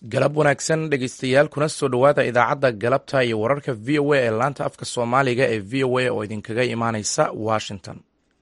galab wanaagsan dhegeystayaal kuna soo dhowaada idaacadda galabta iyo wararka v o a ee laanta afka soomaaliga ee v o a oo idinkaga imaaneysa washington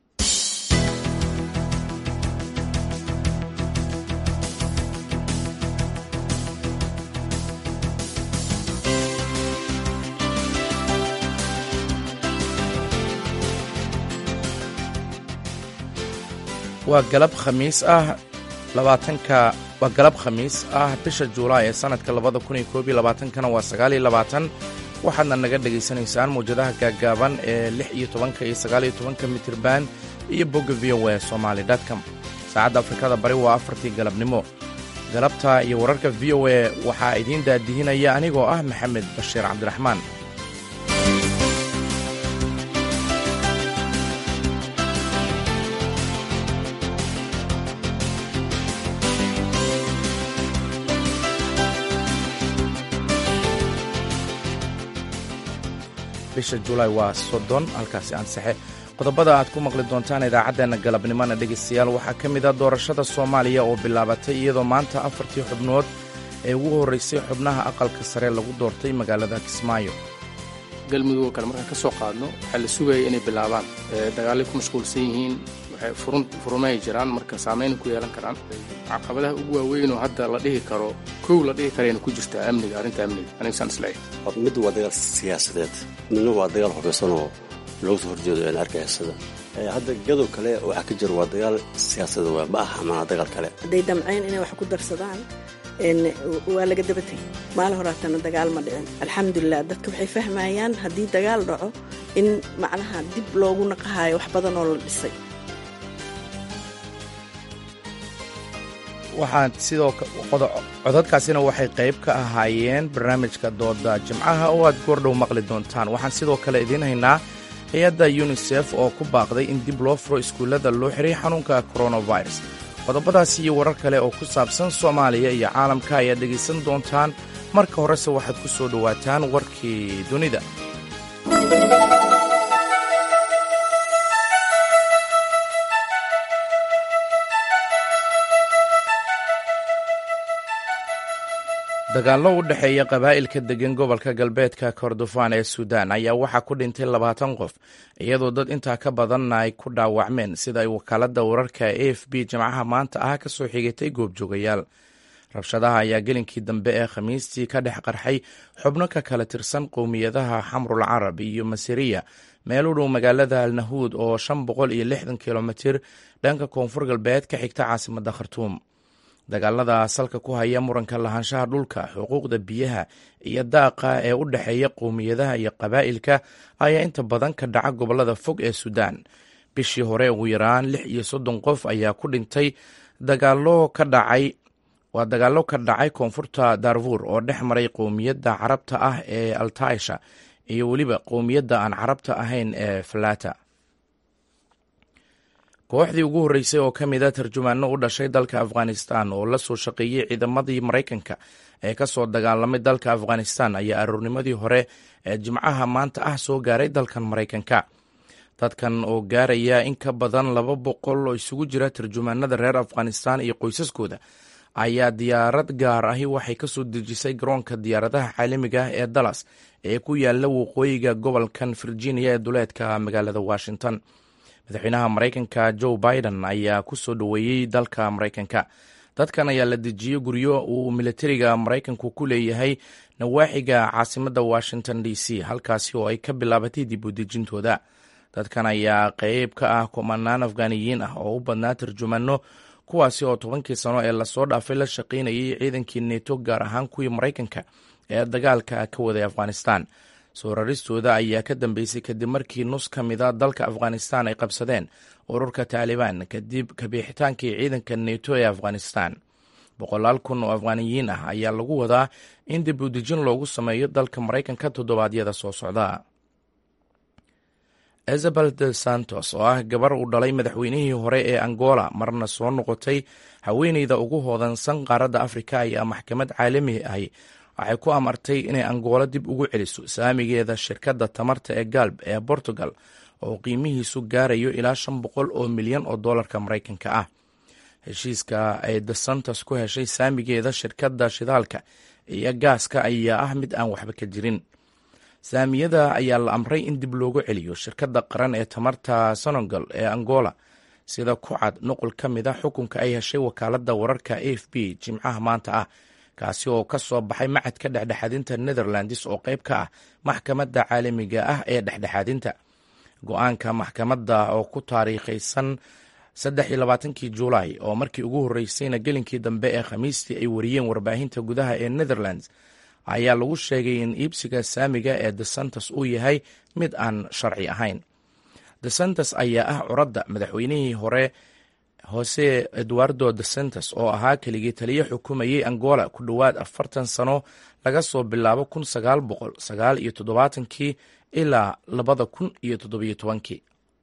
waa galab khamiis ah labaatanka waa galab khamiis ah bisha juulaay ee sannadka labada kun iyo koob iyo labaatankana waa sagaal iyo labaatan waxaadna naga dhegaysanaysaan mawjadaha gaaggaaban ee lix iyo tobanka iyo sagaal iyo tobanka mitirban iyo bogga v o a somaali dtcom saacadda afrikada bari waa afartii galabnimo galabta iyo wararka v o a waxaa idiin daadihinaya anigoo ah maxamed bashiir cabdiraxmaan bisha julaay waa soddon halkaasi ansaxe qodobada aad ku maqli doontaan idaacaddeenna galabnimona dhegaystayaal waxaa ka mid ah doorashada soomaaliya oo bilaabatay iyadoo maanta afartii xubnood ee ugu horraysay xubnaha aqalka sare lagu doortay magaalada kismaayo galmudug kale markaan ka soo qaadno waxaa la sugaya inay bilaabaan dagaalay ku mashquulsan yihiin furumay jiraan marka saamayn ku yeelan karaan caqabadaha ugu waaweyn oo hadda la dhihi karo kow la dhihi karayna ku jirtaa amniga arrinta amniga anigsaan isleeyahay mid waa dagaal siyaasadeed midna waa dagaal hubaysan oo looga soo horjeedo een argagixisada hadda gadow kale waxaa ka jira waa dagaal siyaasadeed waa ma aha mana dagaal kale hadday damceen inay wax ku darsadaan waa laga daba tegay maalin horaatana dagaal ma dhicin alxamdulilah dadka waxay fahmayaan haddii dagaal dhaco in macnaha dib loogu naqahayo wax badan oo la dhisay waxaan sidoo codadkaasina waxay qayb ka ahaayeen barnaamijka dooda jimcaha oo aad goordhow maqli doontaan waxaan sidoo kale idiin haynaa hay-adda yunisef oo ku baaqday in dib loo furo iskuullada loo xiray xanuunka koronavirus qodobadaas iyo warar kale oo ku saabsan soomaaliya iyo caalamka ayaad dhegaysan doontaan marka horese waxaad ku soo dhowaataan warkii dunida dagaallo u dhexeeya qabaa'ilka deggan gobolka galbeedka kordofaan ee suudaan ayaa waxaa ku dhintay labaatan qof iyadoo dad intaa ka badanna ay ku dhaawacmeen sida ay wakaaladda wararka a f b jimcaha maanta ah ka soo xigatay goobjoogayaal rabshadaha ayaa gelinkii dambe ee khamiistii ka dhex qarxay xubno ka kala tirsan qowmiyadaha xamrul carab iyo masiriya meel u dhow magaalada alnahuud oo shan boqol iyo lixdan kilomitir dhanka koonfur galbeed ka xigta caasimadda khartuum dagaalada salka ku haya muranka lahaanshaha dhulka xuquuqda biyaha iyo daaqa ee u dhexeeya qowmiyadaha iyo qabaa'ilka ayaa inta badan ka dhaca gobollada fog ee suudaan bishii hore ugu yaraan lix iyo soddon qof ayaa ku dhintay dagaalo ka dhacay waa dagaallo ka dhacay koonfurta darfuur oo dhex maray qowmiyadda carabta ah ee altaisha iyo weliba qowmiyadda aan carabta ahayn ee falata kooxdii ugu horreysay oo ka mid a tarjumaano u dhashay dalka afghanistan oo la soo shaqeeyey ciidamadii maraykanka ee ka soo dagaalamay dalka afghanistan ayaa aroornimadii hore ee jimcaha maanta ah soo gaaray dalkan maraykanka dadkan oo gaaraya in ka badan laba boqol oo isugu jira tarjumaanada reer afghanistan iyo qoysaskooda ayaa diyaarad gaar ahi waxay ka soo dejisay garoonka diyaaradaha caalamiga ah ee dallas ee ku yaala waqooyiga gobolkan virginia ee duleedka magaalada washington madaxweynaha maraykanka joe biden ayaa ku soo dhoweeyey dalka maraykanka dadkan ayaa la dejiyey guryo uu militariga maraykanku ku leeyahay nawaaxiga caasimadda washington d c halkaasi oo ay ka bilaabatay dib u dejintooda dadkan ayaa qeyb ka ah kumanaan afghaniyiin ah oo u badnaa tarjumano kuwaasi oo tobankii sano ee lasoo dhaafay la shaqaynayay ciidankii neto gaar ahaan kuwii maraykanka ee dagaalka ka waday afghanistan soo raristooda ayaa ka dambeysay kadib markii nus ka mida dalka afghanistan ay qabsadeen ururka taalibaan kadib kabiixitaankii ciidanka neto ee afghanistan boqolaal kun oo afghaniyiin ah ayaa lagu wadaa in dib u dejin loogu sameeyo dalka maraykanka toddobaadyada soo socda isabel de santos oo ah gabar uu dhalay madaxweynihii hore ee angola marna soo noqotay haweeneyda ugu hoodansan qaaradda afrika ayaa maxkamad caalami ahi waxay ku amartay inay angoolo dib ugu celiso saamigeeda shirkadda tamarta ee galb ee portugal oo qiimihiisu gaarayo ilaa shan boqol oo milyan oo dollarka maraykanka ah heshiiska ay the santos ku heshay saamigeeda shirkadda shidaalka iyo gaaska ayaa ah mid aan waxba ka jirin saamiyada ayaa la amray in dib loogu celiyo shirkadda qaran ee tamarta senegal ee angola sida ku cad nuqul ka mid a xukunka ay heshay wakaaladda wararka a f b jimcaha maanta ah kaasi oo ka soo baxay macadka dhexdhexaadinta netherlands oo qayb ka ah maxkamadda caalamiga ah ee dhexdhexaadinta go-aanka maxkamadda oo ku taariikhaysan saddex iyo labaatankii juulaay oo markii ugu horreysayna gelinkii dambe ee khamiistii ay wariyeen warbaahinta gudaha ee netherlands ayaa lagu sheegay in iibsiga saamiga ee de santos uu yahay mid aan sharci ahayn de santos ayaa ah curadda madaxweynihii hore hose eduardo de santos oo ahaa keligii taliyo xukumayey angola ku dhowaad afartan sano laga soo bilaabo kun sagaal boqol sagaal iyo toddobaatankii ilaa labada kun iyo toddobiyo tobankii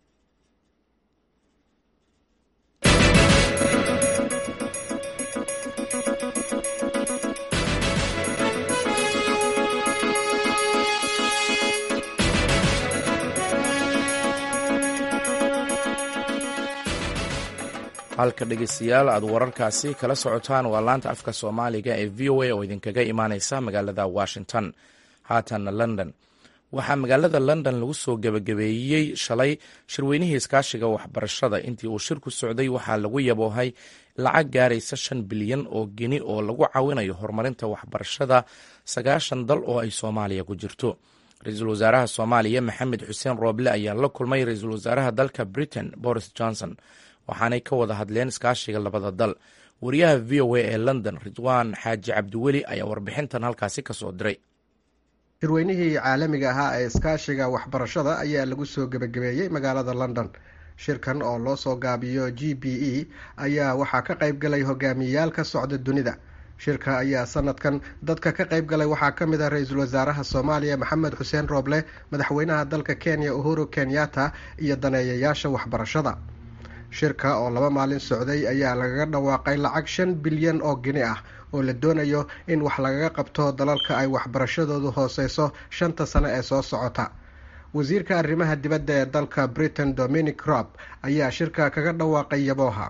halka dhegeystayaal aad wararkaasi kala socotaan waa laanta afka soomaaliga ee v o a oo idinkaga imaaneysa magaalada washington haatanna london waxaa magaalada london lagu soo gebagabeeyey shalay shirweynihii iskaashiga waxbarashada intii uu shirku socday waxaa lagu yaboohay lacag gaaraysa shan bilyan oo geni oo lagu caawinayo horumarinta waxbarashada sagaashan dal oo ay soomaaliya ku jirto ra-iisul wasaaraha soomaaliya maxamed xuseen rooble ayaa la kulmay ra-iisul wasaaraha dalka britain boris johnson waxaanay ka wada hadleen iskaashiga labada dal wariyaha v o a ee london ridwaan xaaji cabdiweli ayaa warbixintan halkaasi ka soo diray shirweynihii caalamiga ahaa ee iskaashiga waxbarashada ayaa lagu soo gebagabeeyey magaalada london shirkan oo loo soo gaabiyo g b e ayaa waxaa ka qayb galay hogaamiyeyaal ka socda dunida shirka ayaa sanadkan dadka ka qayb galay waxaa ka mid ah ra-iisul wasaaraha soomaaliya maxamed xuseen rooble madaxweynaha dalka kenya uhuru kenyatta iyo daneeyayaasha waxbarashada shirka oo laba maalin socday ayaa lagaga dhawaaqay lacag shan bilyan oo gini ah oo la doonayo in wax lagaga qabto dalalka ay waxbarashadoodu hooseyso shanta sano ee soo socota wasiirka arrimaha dibadda ee dalka britain dominic rob ayaa shirka kaga dhawaaqay yabooha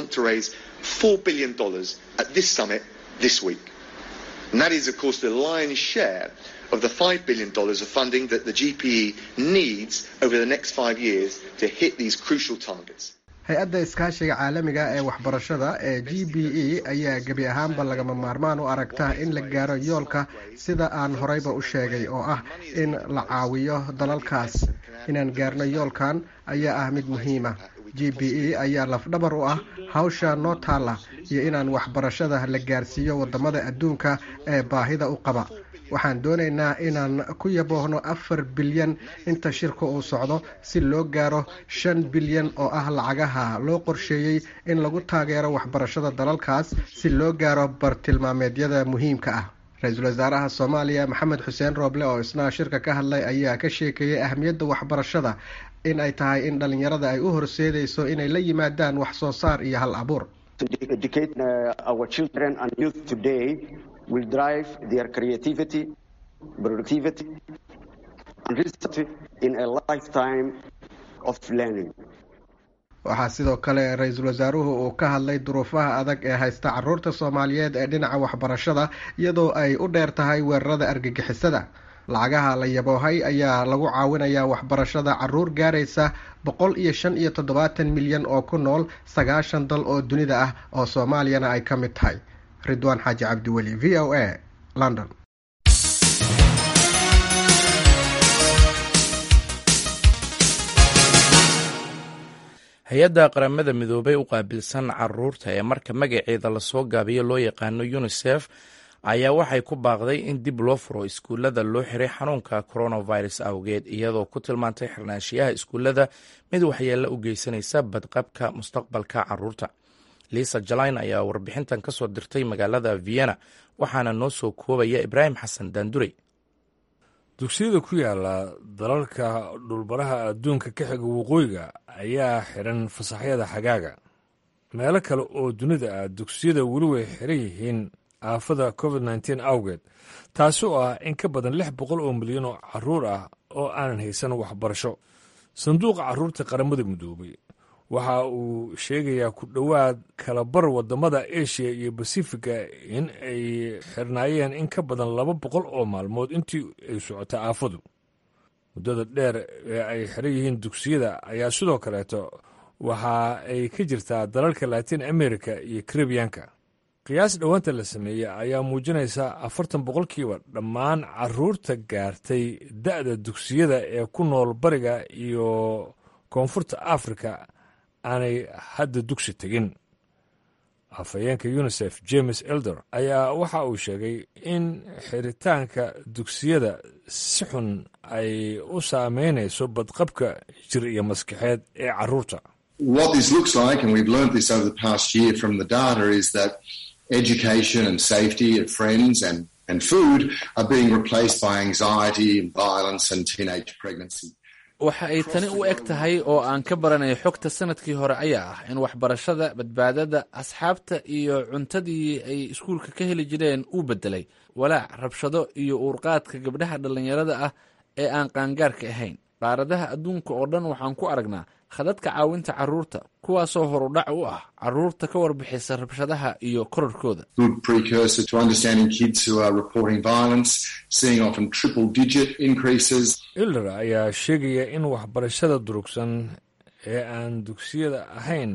of the $5 billion of funding that the GPE needs over the next five years to hit these crucial targets. hay-adda iskaashiga caalamiga ee waxbarashada ee g b e ayaa gebi ahaanba lagama maarmaan u aragta in la gaaro yoolka sida aan horeyba u sheegay oo ah in la caawiyo dalalkaas inaan gaarno yoolkan ayaa ah mid muhiima g b e ayaa lafdhabar u ah hawsha noo taalla iyo inaan waxbarashada la gaarsiiyo wadamada adduunka ee baahida u qaba waxaan doonaynaa inaan ku yaboohno afar bilyan inta shirka uu socdo si loo gaaro shan bilyan oo ah lacagaha loo qorsheeyey in lagu taageero waxbarashada dalalkaas si loo gaaro bartilmaameedyada muhiimka ah ra-iisul wasaaraha soomaaliya maxamed xuseen rooble oo isna shirka ka hadlay ayaa ka sheekeeyey ahmiyadda waxbarashada in ay tahay in dhalinyarada ay u horseedeyso inay la yimaadaan wax soo saar iyo hal abuur will drive their creativity, productivity, and research in a lifetime of learning. waxaa sidoo kale ra-iisul wasaaruhu uu ka hadlay duruufaha adag ee haysta caruurta soomaaliyeed ee dhinaca waxbarashada iyadoo ay u dheer tahay weerarada argagixisada lacagaha la yaboohay ayaa lagu caawinayaa waxbarashada caruur gaaraysa boqol iyo shan iyo toddobaatan milyan oo ku nool sagaashan dal oo dunida ah oo soomaaliyana ay ka mid tahay ridwaan xaaji cabdiweli v o a london hay-adda qaramada midoobay u qaabilsan caruurta ee marka magaceeda lasoo gaabiyo loo yaqaano unisef ayaa waxay ku baaqday in dib loo furo iskuullada loo xiray xanuunka coronavirus awgeed iyadoo ku tilmaantay xirnaanshiyaha iskuullada mid waxyeella u geysanaysa badqabka mustaqbalka caruurta liisa jalayn ayaa warbixintan ka soo dirtay magaalada vienna waxaana noo soo koobaya ibraahim xasan daandurey dugsiyada ku yaala dalalka dhulbaraha adduunka ka xiga waqooyiga ayaa xiran fasaxyada xagaaga meelo kale oo dunida ah dugsiyada weli way xiran yihiin aafada covid nteen awgeed taasi oo ah in ka badan lix boqol oo milyan oo caruur ah oo aanan haysan waxbarasho sanduuqa carruurta qaramada midoobay waxa uu sheegayaa ku dhowaad kalabar waddamada asia iyo basifiga in ay xirnaayeen in ka badan laba boqol oo maalmood intii ay socotay aafadu muddada dheer ee ay xiran yihiin dugsiyada ayaa sidoo kaleeto waxa ay ka jirtaa dalalka latin america iyo karibiyanka qiyaas dhowaanta la sameeyey ayaa muujinaysa afartan boqolkiiba dhammaan caruurta gaartay da'da dugsiyada ee ku nool bariga iyo koonfurta afrika aanay hadda dugsi tegin afhayeenka unisef james elder ayaa waxa uu sheegay in xiritaanka dugsiyada si xun ay u saameynayso badqabka jir iyo maskaxeed ee caruurta What this looks like, and we've learned this over the past year from the data, is that education and safety of friends and, and food are being replaced by anxiety, violence, and teenage pregnancy. waxa ay tani u eg tahay oo aan ka baranay xogta sanadkii hore ayaa ah in waxbarashada badbaadada asxaabta iyo cuntadii ay iskuulka ka heli jireen uu beddelay walaac rabshado iyo uurqaadka gabdhaha dhallinyarada ah ee aan qaangaarka ahayn qaaradaha adduunka oo dhan waxaan ku aragnaa khadadka caawinta carruurta kuwaasoo horudhac u ah carruurta ka warbixisa rabshadaha iyo korarkooda Good precursor to understanding kids who are reporting violence, seeing often triple digit increases. ilder ayaa sheegaya in waxbarashada durugsan ee aan dugsiyada ahayn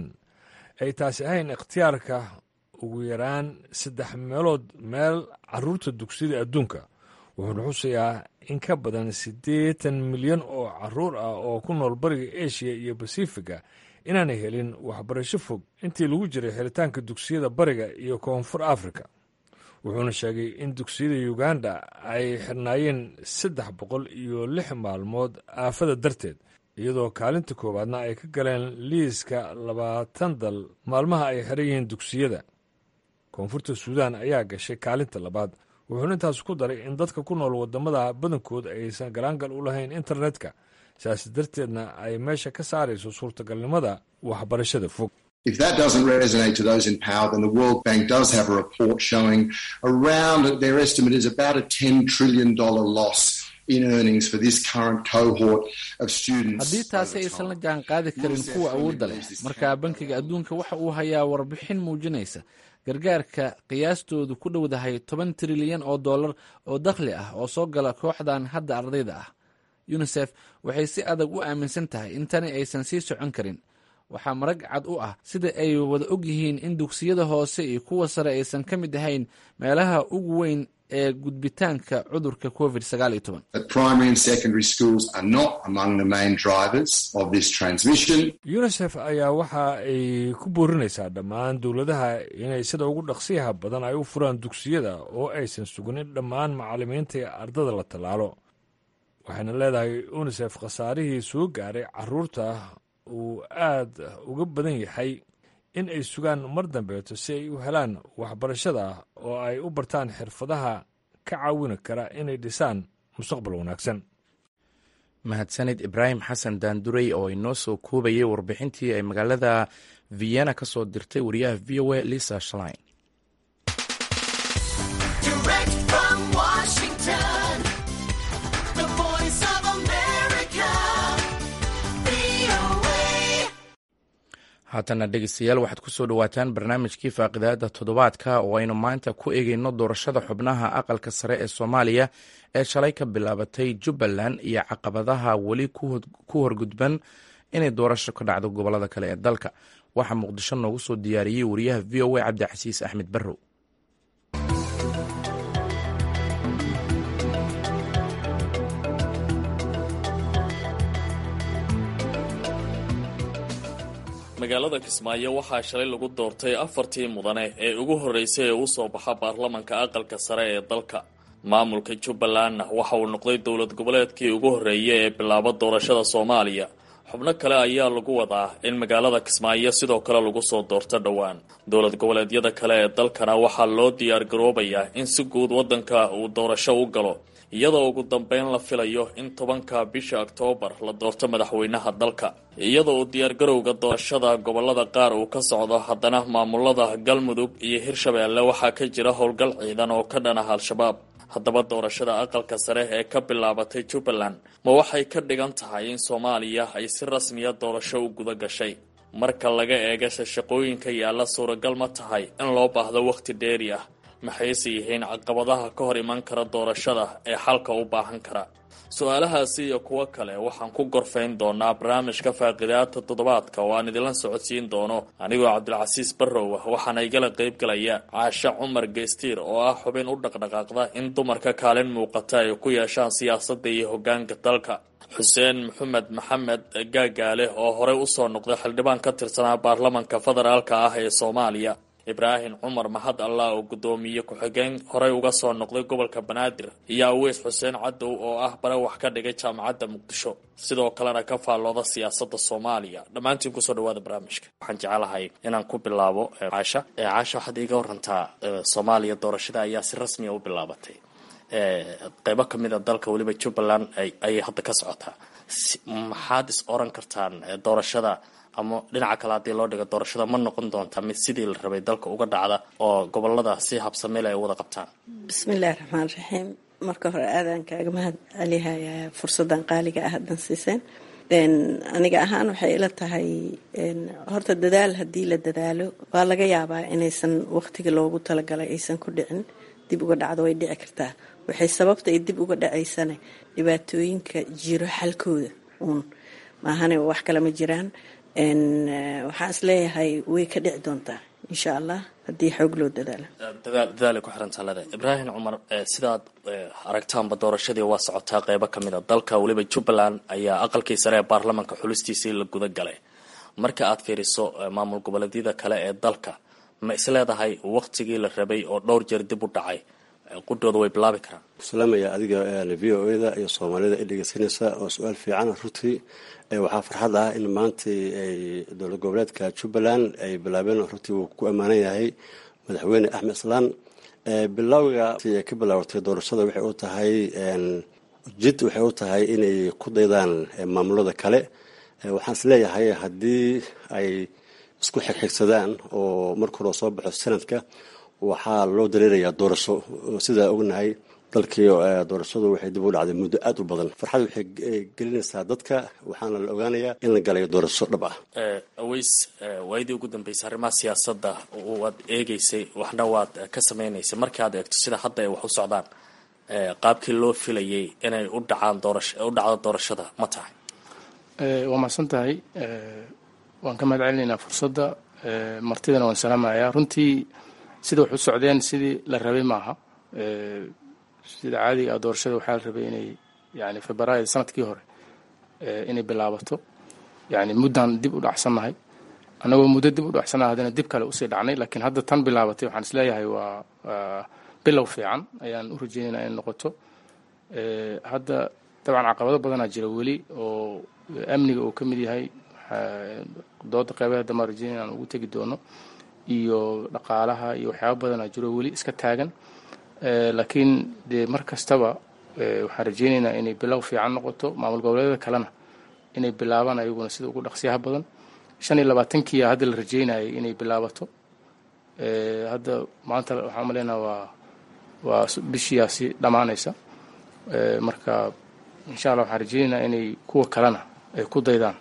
ay taasi ahayn ikhtiyaarka ugu yaraan saddex meelood meel caruurta dugsiyada adduunka wuxuuna xusayaa in ka badan siddeetan milyan oo caruur ah oo ku nool bariga asia iyo basifiga inaanay helin waxbarasho fog intii lagu jiray xiritaanka dugsiyada bariga iyo koonfur afrika wuxuuna sheegay in dugsiyada uganda ay xirnaayeen saddex boqol iyo lix maalmood aafada darteed iyadoo kaalinta koowaadna ay ka galeen liiska labaatan dal maalmaha ay xiran yihiin dugsiyada koonfurta suudaan ayaa gashay kaalinta labaad wuxuuna intaas ku daray in dadka ku nool waddamada badankood aysan galaangal u lahayn internetka saas darteedna ay meesha ka saarayso suurtagalnimada waxbarashada fog If that doesn't resonate to those in power, then the World Bank does have a report showing around, their estimate is about a $10 trillion loss in earnings for this current cohort of students. haddii taasi aysan la jaan qaadi karin kuwa awoodda leh markaa bankiga adduunka waxa uu hayaa warbixin muujinaysa gargaarka qiyaastoodu ku dhowdahay toban trilyan oo dollar oo dakhli ah oo soo gala kooxdan hadda ardayda ah yunisef waxay si adag u aaminsan tahay in tani aysan sii socon karin waxaa marag cad u ah sida ay wada og yihiin in dugsiyada hoose iyo kuwa sare aysan ka mid ahayn meelaha ugu weyn ee gudbitaanka cudurka covid sagaal iyo toban That primary and secondary schools are not among the main drivers of this transmission. unisef ayaa waxa ay ku boorinaysaa dhammaan dowladaha inay sida ugu dhaqsiyaha badan ay u furaan dugsiyada oo aysan sugin in dhammaan macallimiinta iyo ardada la tallaalo waxayna leedahay unisef khasaarihii soo gaaray caruurta uu aad uga badan yahay in ay sugaan mar dambeeto si ay u helaan waxbarashada oo ay u bartaan xirfadaha ka caawini kara inay dhisaan mustaqbal wanaagsan mahadsanid ibraahim xasan daandurey oo inoo soo koobayay warbixintii ay magaalada vienna ka soo dirtay wariyaha v o a lisa shlein Direct from Washington, the voice of America, VOA. haatana dhegeystayaal waxaad ku soo dhowaataan barnaamijkii faaqidaada toddobaadka oo aynu maanta ku eegeyno doorashada xubnaha aqalka sare ee soomaaliya ee shalay ka bilaabatay jubbaland iyo caqabadaha weli ku horgudban inay doorasho ka dhacdo gobolada kale ee dalka waxaa muqdisho noogu soo diyaariyey wariyaha v o a cabdicasiis axmed barrow magaalada kismaayo waxaa shalay lagu doortay afartii mudane ee ugu horreysay ee u soo baxa baarlamanka aqalka sare ee dalka maamulka jubbalandna waxa uu noqday dowlad goboleedkii ugu horreeyay ee bilaaba doorashada soomaaliya xubno kale ayaa lagu wadaa in magaalada kismaayo sidoo kale lagu soo doorto dhowaan dowlad goboleedyada kale ee dalkana waxaa loo diyaar garoobayaa in si guud waddanka uu doorasho u galo iyadoo ugu dambeyn la filayo in tobanka bisha oktoobar la doorto madaxweynaha dalka iyadoo uu diyaargarowga doorashada gobolada qaar uu ka socdo haddana maamulada galmudug iyo hirshabeelle waxaa ka jira howlgal ciidan oo ka dhan ah al-shabaab haddaba doorashada aqalka sare ee ka bilaabatay jubbaland ma waxay ka dhigan tahay in soomaaliya ay si rasmiya doorasho u guda gashay marka laga eegase shaqooyinka yaalla suuragal ma tahay in loo baahdo wakhti dheeri ah maxayse yihiin caqabadaha ka hor iman kara doorashada ee xalka u baahan kara su-aalahaasi iyo kuwo kale waxaan ku gorfayn doonaa barnaamijka faaqidaata toddobaadka oo aan idinla socodsiin doono anigoo cabdilcasiis barrow ah waxaana igala qaybgalaya caashe cumar geystiir oo ah xubin u dhaqdhaqaaqda in dumarka kaalin muuqata ay ku yeeshaan siyaasadda iyo hoggaanka dalka xuseen maxamed maxamed gaagaale oo horey usoo noqday xildhibaan ka tirsanaa baarlamanka federaalka ah ee soomaaliya ibraahim cumar mahad allah oo guddoomiye ku-xigeen horey uga soo noqday gobolka banaadir iyo aweys xuseen cadow oo ah bare wax ka dhigay jaamacadda muqdisho sidoo kalena ka faallooda siyaasadda soomaaliya dhammaantiin kusoo dhawaada barnaamijka waxaan jecelahay inaan ku bilaabo caasha caasha waxaad iiga warantaa soomaaliya doorashada ayaa si rasmiya u bilaabatay qeybo ka mid a dalka weliba jubbaland ayay hadda ka socotaa maxaad is oran kartaan doorashada ama dhinaca kale haddii loo dhigo doorashada ma noqon doontaa mid sidii la rabay dalka uga dhacda oo gobolada si habsameel ay wada qabtaan bismillahi raxmaan raxiim marka hore aadaan kaaga mahad celihayaa fursadan qaaliga ah haddan siiseen aniga ahaan waxay ila tahay horta dadaal haddii la dadaalo waa laga yaabaa inaysan waqtiga loogu talagalay aysan ku dhicin dib uga dhacdo way dhici kartaa waxay sababta ay dib uga dhacaysana dhibaatooyinka jiro xalkooda uun maahane wax kale ma jiraan waxaan is leeyahay way ka dhici doontaa insha allah haddii xoog loo dadaalo dadaalay ku xiran talada ibraahim cumar sidaad aragtaanba doorashadii waa socotaa qeybo ka mid a dalka weliba jubbaland ayaa aqalkii sare ee baarlamanka xulistiisii la guda galay marka aad fiiriso maamul goboleedyada kale ee dalka ma is leedahay waqtigii la rabay oo dhowr jeer dib u dhacay qudhooda way bilaabi karaan salaamaya adiga v o eda iyo soomaalida i dhegeysanaysa oo su-aal fiican runtii waxaa farxad ah in maantai ay dowlad goboleedka jubbaland ay bilaabeen runtii wuu ku ammaanan yahay madaxweyne axmed islaan bilowga ka bilaabatay doorashada waxay u tahay jid waxay u tahay inay ku daydaan maamulada kale waxaan is leeyahay haddii ay isku xigxigsadaan oo marka hore soo baxo sanadka waxaa loo dareerayaa doorasho sidaa ognahay dalkii doorashadu waxay dib u dhacday muddo aada u badan farxad waxay gelinaysaa dadka waxaana la ogaanayaa in la galayo doorasho dhab ah aweys waayadii ugu dambeysay arrimaha siyaasadda waad eegeysay waxna waad ka sameynaysay markii aad eegto sida hadda ay wax u socdaan qaabkii loo filayay inay u dhacaan doorasho u dhacdo doorashada ma tahay waa mahadsan tahay waan ka mahad celinaynaa fursadda martidana waan salaamayaa runtii sida wax u socdeen sidii la rabay maaha sida caadiga ah doorashada waxaa la rabay inay yani februaayo sanadkii hore inay bilaabato yani muddan dib u dhacsannahay annagoo muddo dib u dhacsannahay haddana dib kale usii dhacnay laakiin hadda tan bilaabatay waxaan isleeyahay waa bilow fiican ayaan u rajeynayna inay noqoto hadda dabcan caqabado badanaa jira weli oo amniga uu ka mid yahay dooda qeybaha dambe aan rajeynaya aan ugu tegi doono iyo dhaqaalaha iyo waxyaaba badanaa jiro weli iska taagan laakiin dee mar kastaba waxaan rajeynaynaa inay bilow fiican noqoto maamul goboleedyada kalena inay bilaabaan ayaguna sida ugu dhaqsiyaha badan shan iyo labaatankiia hadda la rajeynayay inay bilaabato hadda maanta waxaan umaleynaa waa waa bishiyaasi dhammaanaysa marka insha allah waxaan rajeynaynaa inay kuwa kalena ay ku daydaan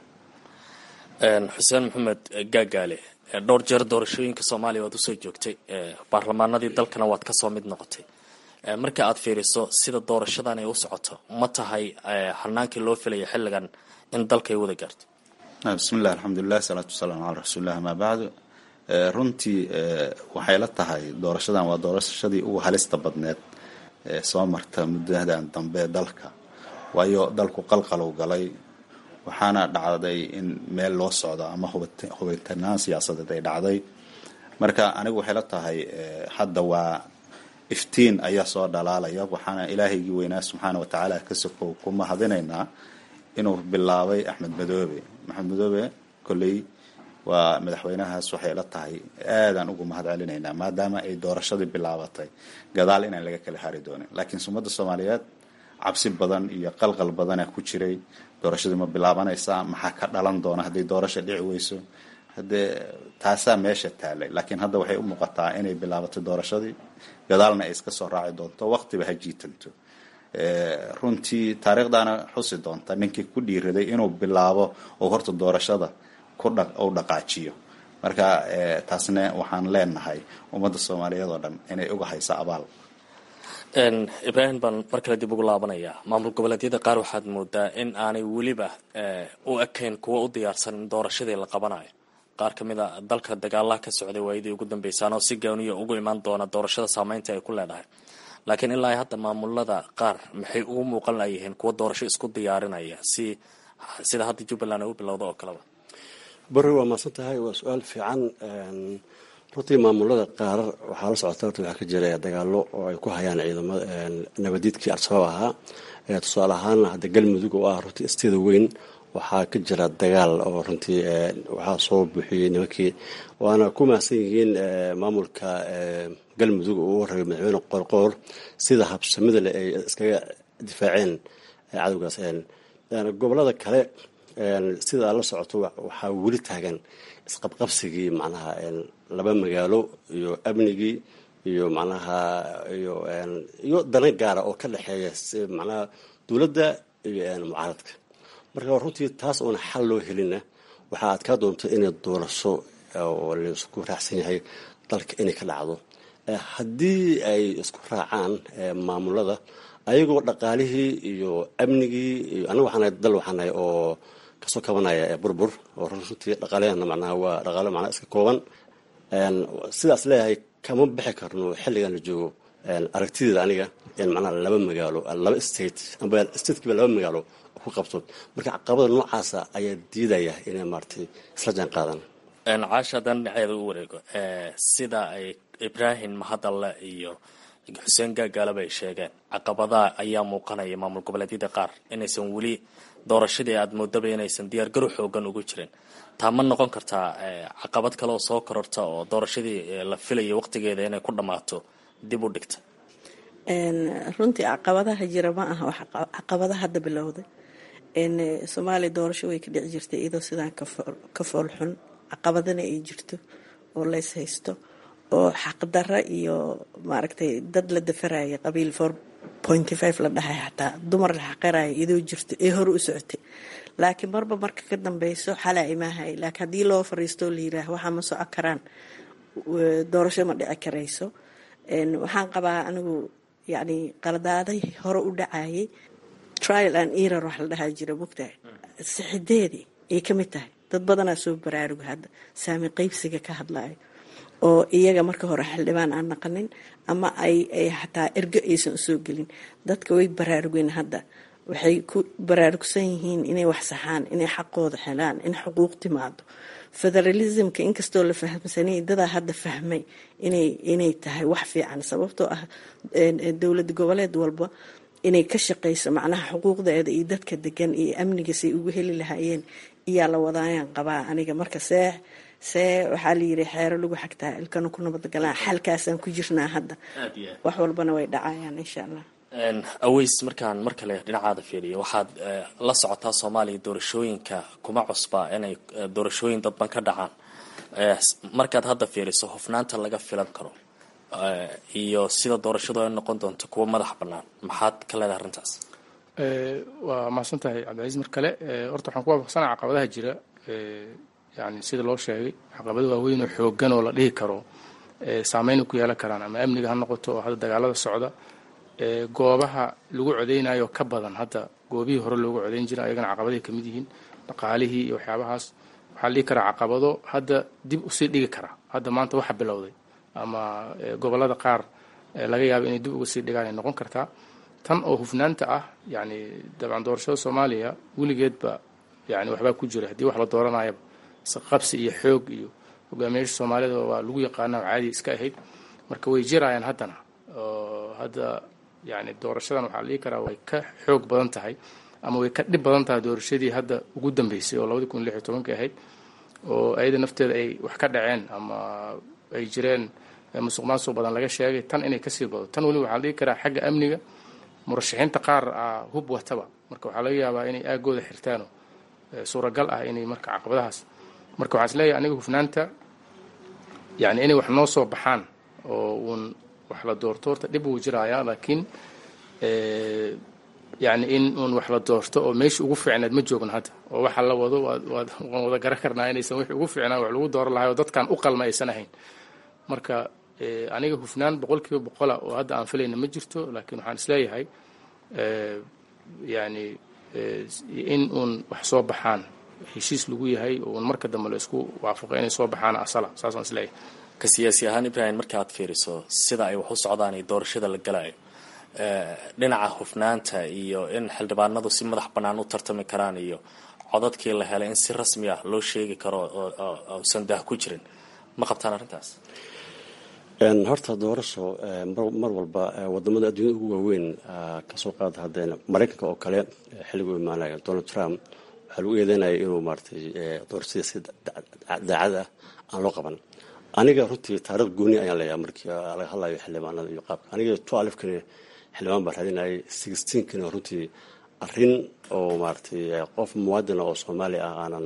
xuseen maxamed gaagaale dhowr jeer doorashooyinka soomaaliya waad usoo joogtay baarlamaanadii dalkana waad kasoo mid noqotay marka aad fiiriso sida doorashadan ay u socoto ma tahay hanaankii loo filaya xilligan in dalka ay wada gaarto bismillahi alxamdulilah salaatu wasalaamu calaa rasuulilah amaa bacdu runtii waxay la tahay doorashadan waa doorashadii ugu halista badneed ee soo marta muddadan dambe dalka waayo dalku qalqalow galay waxaana dhacday in meel loo socdo ama hubintanaan siyaasadeed ay dhacday marka anigu waxay la tahay hadda waa iftiin ayaa soo dhalaalaya waxaana ilaahaygii weynaa subxaana watacaala ka sokow ku mahadinaynaa inuu bilaabay axmed madoobe maxamed madoobe kolley waa madaxweynahaas waxay la tahay aadaan ugu mahad celinaynaa maadaama ay doorashadii bilaabatay gadaal inaan laga kala hari doonin laakiin sumadda soomaaliyeed cabsi badan iyo qalqal badana ku jiray doorashadii ma bilaabanaysaa maxaa ka dhalan doona hadday doorasha dhici weyso haddee taasaa meesha taalay laakiin hadda waxay u muuqataa inay bilaabatay doorashadii gadaalna ay iska soo raaci doonto waqtiba ha jiitanto runtii taariikhdaana xusi doonta ninkii ku dhiiraday inuu bilaabo oo horta doorashada ku dha u dhaqaajiyo marka taasna waxaan leenahay ummadda soomaaliyeed oo dhan inay uga hayso abaal ibraahim baan mar kale dib ugu laabanayaa maamul goboleedyada qaar waxaad moodaa in aanay weliba u ekayn kuwa u diyaarsan in doorashadii la qabanayo qaar ka mid a dalka dagaalaha ka socday waayadii ugu dambeysaan oo si gooniya ugu imaan doona doorashada saameynta ay ku leedahay laakiin ilaa hadda maamulada qaar maxay ugu muuqan layihiin kuwa doorasho isku diyaarinaya si sida hadda jubbaland ay u bilowda oo kaleba bari waa maasan tahay waa su-aal fiican runtii maamulada qaar waxaa la socota horta waxaa ka jira dagaalo oo ay ku hayaan ciidamada nabadiidkii al-shabaab ahaa tusaale ahaan hadda galmudug oo ah runtii isteeda weyn waxaa ka jira dagaal oo runtii waxaa soo buuxiyey nimankii waana ku mahadsan yihiin maamulka galmudug uu rabay madaxweyne qoorqoor sida habsamida leh ay iskaga difaaceen cadowgaas gobolada kale sidaa la socoto waxaa weli taagan isqabqabsigii macnaha laba magaalo iyo amnigii iyo macnaha iyo iyo dana gaara oo ka dhexeeya macnaha dowladda iyo mucaaradka marka runtii taas oona xal loo helina waxaa adkaa doonta inay doorasho oo laisku raacsan yahay dalka inay ka dhacdo haddii ay isku raacaan maamulada ayagoo dhaqaalihii iyo amnigii iyo anaga waxaanahay dal waxaanahay oo kasoo kabanaya burbur oo runtii dhaqaalahana macnaha waa dhaqaalo macnaha iska kooban sidaas leeyahay kama bixi karno xilligan la joogo aragtideeda aniga in macnaha laba magaalo laba state amba statekiiba laba magaalo ku qabto marka caqabada noocaasa ayaa diidaya inay maaratay isla jaan qaadaan caasha haddaan dhinaceeda u wareego sida ay ibraahim mahadalle iyo xuseen gaagaalaba ay sheegeen caqabadaha ayaa muuqanaya maamul goboleedyada qaar inaysan weli doorashadii aada moodaba inaysan diyaargarow xoogan ugu jirin taa ma noqon kartaa caqabad kale oo soo kororta oo doorashadii la filayo waqtigeeda inay ku dhammaato dib u dhigta runtii caqabadaha jira ma aha wax caqabadaha hadda bilowday soomaaliya doorasho way ka dhici jirtay iyadoo sidaan ka foolxun caqabadana ay jirto oo lays haysto oo xaqdara iyo maaragtay dad la dafaraya qabiil four pointy five la dhahay xataa dumar la xaqiraya iyadoo jirto ee hore u socotay laakiin marba marka ka dambeyso xalaa imaahay laakiin haddii loo fariistoo la yiraah waxaa ma soco karaan doorasho ma dhici karayso waxaan qabaa anigu yacni qaladaaday hore u dhacayay trial and error wax la dhahaa jira mogtahay sixideedii ay ka mid tahay dad badanaa soo baraaruga hadda saami qeybsiga ka hadlayo oo iyaga marka hore xildhibaan aan naqanin ama ay ay xataa ergo aysan usoo gelin dadka way baraarugeen hadda waxay ku baraarugsan yihiin inay wax saxaan inay xaqooda helaan in xuquuq timaado federalismka inkastoo la fahamsanay dadaa hadda fahmay inay inay tahay wax fiican sababtoo ah dowlad goboleed walba inay ka shaqayso macnaha xuquuqdeeda iyo dadka degan iyo amniga say ugu heli lahaayeen iyaa la wadaayaan qabaa aniga marka see see waxaa la yiri xeero lagu xagtaa ilkana ku nabadgalaan xalkaasaan ku jirnaa hadda wax walbana way dhacayaan insha allah aweys markaan mar kale dhinacaada fiiriyo waxaad la socotaa soomaaliya doorashooyinka kuma cusba inay doorashooyin dadban ka dhacaan markaad hadda fiiriso hufnaanta laga filan karo iyo sida doorashadu ay noqon doonto kuwa madax bannaan maxaad ka leedahay arrintaas waa mahadsan tahay cabdicaiis mar kale horta waxaan ku waafaqsanaa caqabadaha jira yani sida loo sheegay caqabado waaweyn oo xoogan oo la dhihi karo saameyn ku yeelan karaan ama amniga ha noqoto oo hadda dagaalada socda goobaha lagu codeynayo ka badan hadda goobihii hore loogu codeyn jira ayagana caqabaday kamid yihiin dhaqaalihii iyo waxyaabahaas waxaa la dhihi karaa caqabado hadda dib usii dhigi kara hadda maanta waxa bilowday ama gobolada qaar laga yaabo inay dib uga sii dhigaan ay noqon kartaa tan oo hufnaanta ah yani dabcan doorashada soomaaliya weligeedba yani waxbaa ku jira haddii wax la dooranayaba isqabsi iyo xoog iyo hogaamiyaasha soomaalida waa lagu yaqaana caadi iska ahayd marka way jirayaan haddana oo hadda yani doorashadan waxaa la dhihi karaa way ka xoog badan tahay ama way ka dhib badan tahay doorashadii hadda ugu dambeysay oo labadi kun lix iyo tobankii ahayd oo ayada nafteeda ay wax ka dhaceen ama ay jireen musuq maasuq badan laga sheegay tan inay kasii bado tan weli waxaa la dhihi karaa xagga amniga murashaxiinta qaar ah hub wataba marka waxaa laga yaabaa inay aagooda xirtaano suuragal ah inay marka caqabadahaas marka waxaan isleeyahay aniga hufnaanta yani inay wax noo soo baxaan oo uun wax la doorto horta dhib wuu jirayaa laakiin yani in uun wax la doorto oo meeshii ugu fiicneed ma joogno hadda oo waxa la wado waad waad waan wada garan karnaa inaysan wixii ugu fiicnaa wax lagu dooran lahay oo dadkan u qalma aysan ahayn marka aniga hufnaan boqol kiiba boqola oo hadda aan filayna ma jirto laakiin waxaan isleeyahay yani in uun wax soo baxaan heshiis lagu yahay oo marka dambe la isku waafaqo inay soo baxaan asala saasaan isleeyahay ka siyaasi ahaan ibrahim marka aad fiiriso sida ay wax u socdaan iyo doorashada la galayo dhinaca hufnaanta iyo in xildhibaanadu si madax bannaan u tartami karaan iyo codadkii la helay in si rasmi ah loo sheegi karo ousan daah ku jirin ma qabtaan arrintaas horta doorasho mar walba wadamada adduunyada ugu waaweyn kasoo qaada haddeen maraykanka oo kale xilligu imaanaya donald trump waxaa lagu eedeynaya inuu maaratay doorashadii si daacad ah aan loo qaban aniga runtii taarikh gooni ayaan leeyahay markii laga hadlayo xildhibaanada iyo qaabka aniga twelfkani xildhibaan baa raadinayay sixteenkina runtii arrin oo maaratay qof muwaadina oo soomaali ah aanan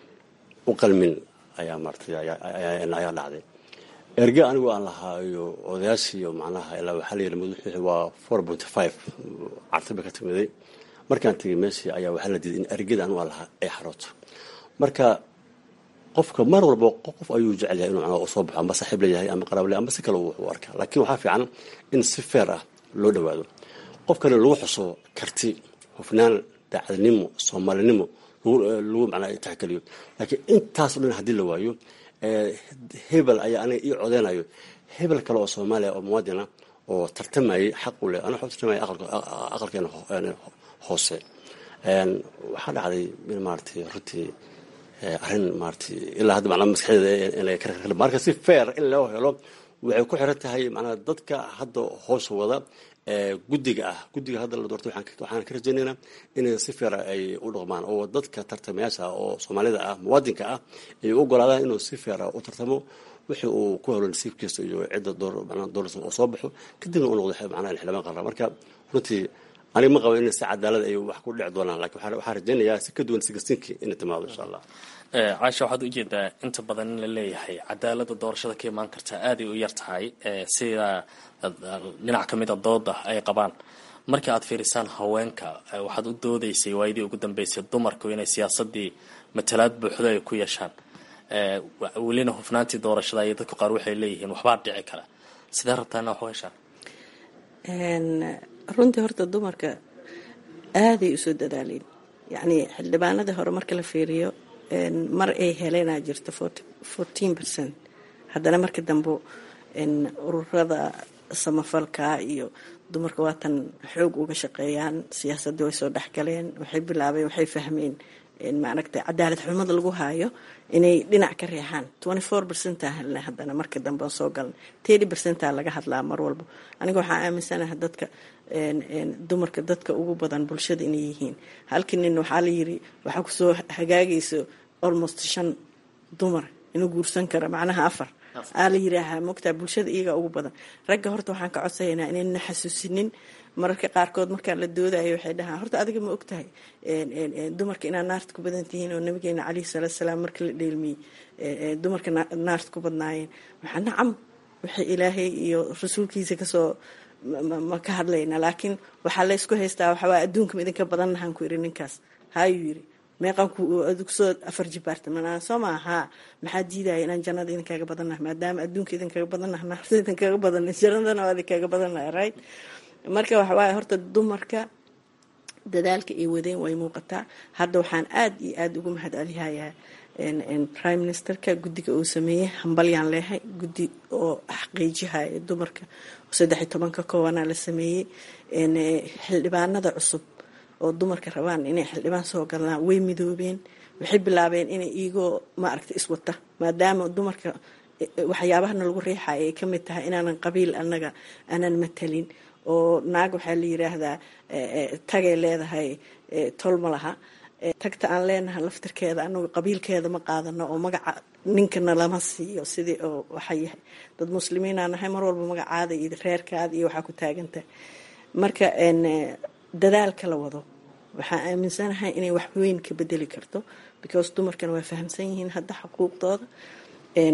u qalmin ayaa maaratay ayaa dhacday erge anigu aan lahaa iyo odayaashii macnaha ilaa waxaa layidhi madaxwixii waa four point five carti bay ka timiday markaan tegay meeshii ayaa waxaa la diiday in ergeda anigu aan lahaa ay xarooto marka qofka mar walba qof ayuu jecel yahay inuu macnaha soo baxo amba saaxiib leeyahay ama qaraab leeyahay amba si kale u arkaa laakiin waxaa fiican in si feer ah loo dhowaado qofkana lagu xuso karti hufnaan daacadnimo soomaalinimo lagu macnaa taxgeliyo laakiin intaas o dhan haddii la waayo hebel ayaa aniga ii codeynayo hebel kale oo soomaaliya oo muwaadina oo tartamayay xaq u leh ana waxu tartamaya aqalkeena hoose waxaa dhacday in maaratay runtii arrin maaratay ilaa hadda macnaa maskaxdeeda inay ka marka si fair in loo helo waxay ku xiran tahay macnaa dadka hadda hoos wada guddiga ah guddiga hadda la doortay waxaan ka rajaynaynaa inay si feera ay u dhaqmaan oo dadka tartamayaasha oo soomaalida ah muwaadinka ah ay u ogolaadaan inuu si feera u tartamo wixii uu ku helo nasiibkiisa iyo cidda doorasa oo soo baxo kadibna u noqdo macnaha xildhibaan qarra marka runtii aniga ma qabo in si cadaalad ay wax ku dhici doonaan lakin waxaan rajaynayaa si ka duwan sigastinkii inay timaado insha allah caasha waxaad ujeedaa inta badan in la leeyahay cadaalada doorashada ka imaan karta aaday u yar tahay sida dhinac ka mida dooda ay qabaan markii aad fiirisaan haweenka waxaad u doodaysay waayadii ugu dambeysay dumarku inay siyaasadii matalaad buuxdo ay ku yeeshaan welina hufnaantii doorashada iyo dadka qaar waxay leeyihiin waxbaa dhici kara sidee rabtaa ina wax u heshaan runtii horta dumarka aaday usoo dadaaleen yacni xildhibaanadii hore marka la fiiriyo mar ay heleenaa jirto fourteen percent haddana marka dambe ururada samafalka iyo dumarka waatan xoog uga shaqeeyaan siyaasadii way soo dhexgaleen waxay bilaabeen waxay fahmeen maaragtay cadaalad xumada lagu haayo inay dhinac ka reexaan twenty four percenta helna haddana marka dambe soo galan thirty percenta laga hadlaa mar walba aniga waxaa aaminsanaha dadka dumarka dadka ugu badan bulshada inay yihiin halkii nin waxaa la yiri waxaa kusoo hagaagayso almost shan dumar inuu guursan karo macnaha afar aa la yiraahaa mogtaa bulshada iyagaa ugu badan ragga horta waxaan ka codsaynaa inayna xasuusinin mararka qaarkood markaan la doodayo waxay dhahaan horta adiga ma ogtahay dumarka inaad naarta ku badan tihiin oo nabigeena caleyhi salaatu salaam marka la dheelmiyey dumarka naarta ku badnaayeen waxaa nacam waxay ilaahay iyo rasuulkiisa kasoo ma ka hadlayna laakiin waxaa laysku haystaa waxawaa adduunka idinka badannahaan ku iri ninkaas haayuu yiri meeqanku kusoo afar jibaarta manaa soo maa haa maxaa diidaya inaan jannada idinkaga badannaha maadaama adduunka idinkaga badannaha naarta idinkaga badan jannadana waa idinkaga badannaha right marka waxawaaye horta dumarka dadaalka ay wadeen way muuqataa hadda waxaan aada iyo aada ugu mahadcelihayaa prime ministerka guddiga uu sameeyey hambalyaan leehay guddi oo xaqiijihaya dumarka saddex iyo tobanka koobanaa la sameeyey xildhibaanada cusub oo dumarka rabaan inay xildhibaan soo galaan way midoobeen waxay bilaabeen inay iigoo maaragta iswata maadaama dumarka waxyaabahana lagu riixaya ay ka mid tahay inaanan qabiil anaga aanan matalin oo naag waxaa la yiraahdaa tagay leedahay tol ma laha tagta aan leenahay laftirkeeda anagu qabiilkeeda ma qaadano oo magaca ninkana lama siiyo sidii oo waxa yahay dad muslimiinaa nahay mar walba magacaada iyo reerkaada iyo waxaa ku taagantahay marka dadaalka la wado waxaan aaminsanahay inay wax weyn ka bedeli karto because dumarkana waa fahamsan yihiin hadda xuquuqdooda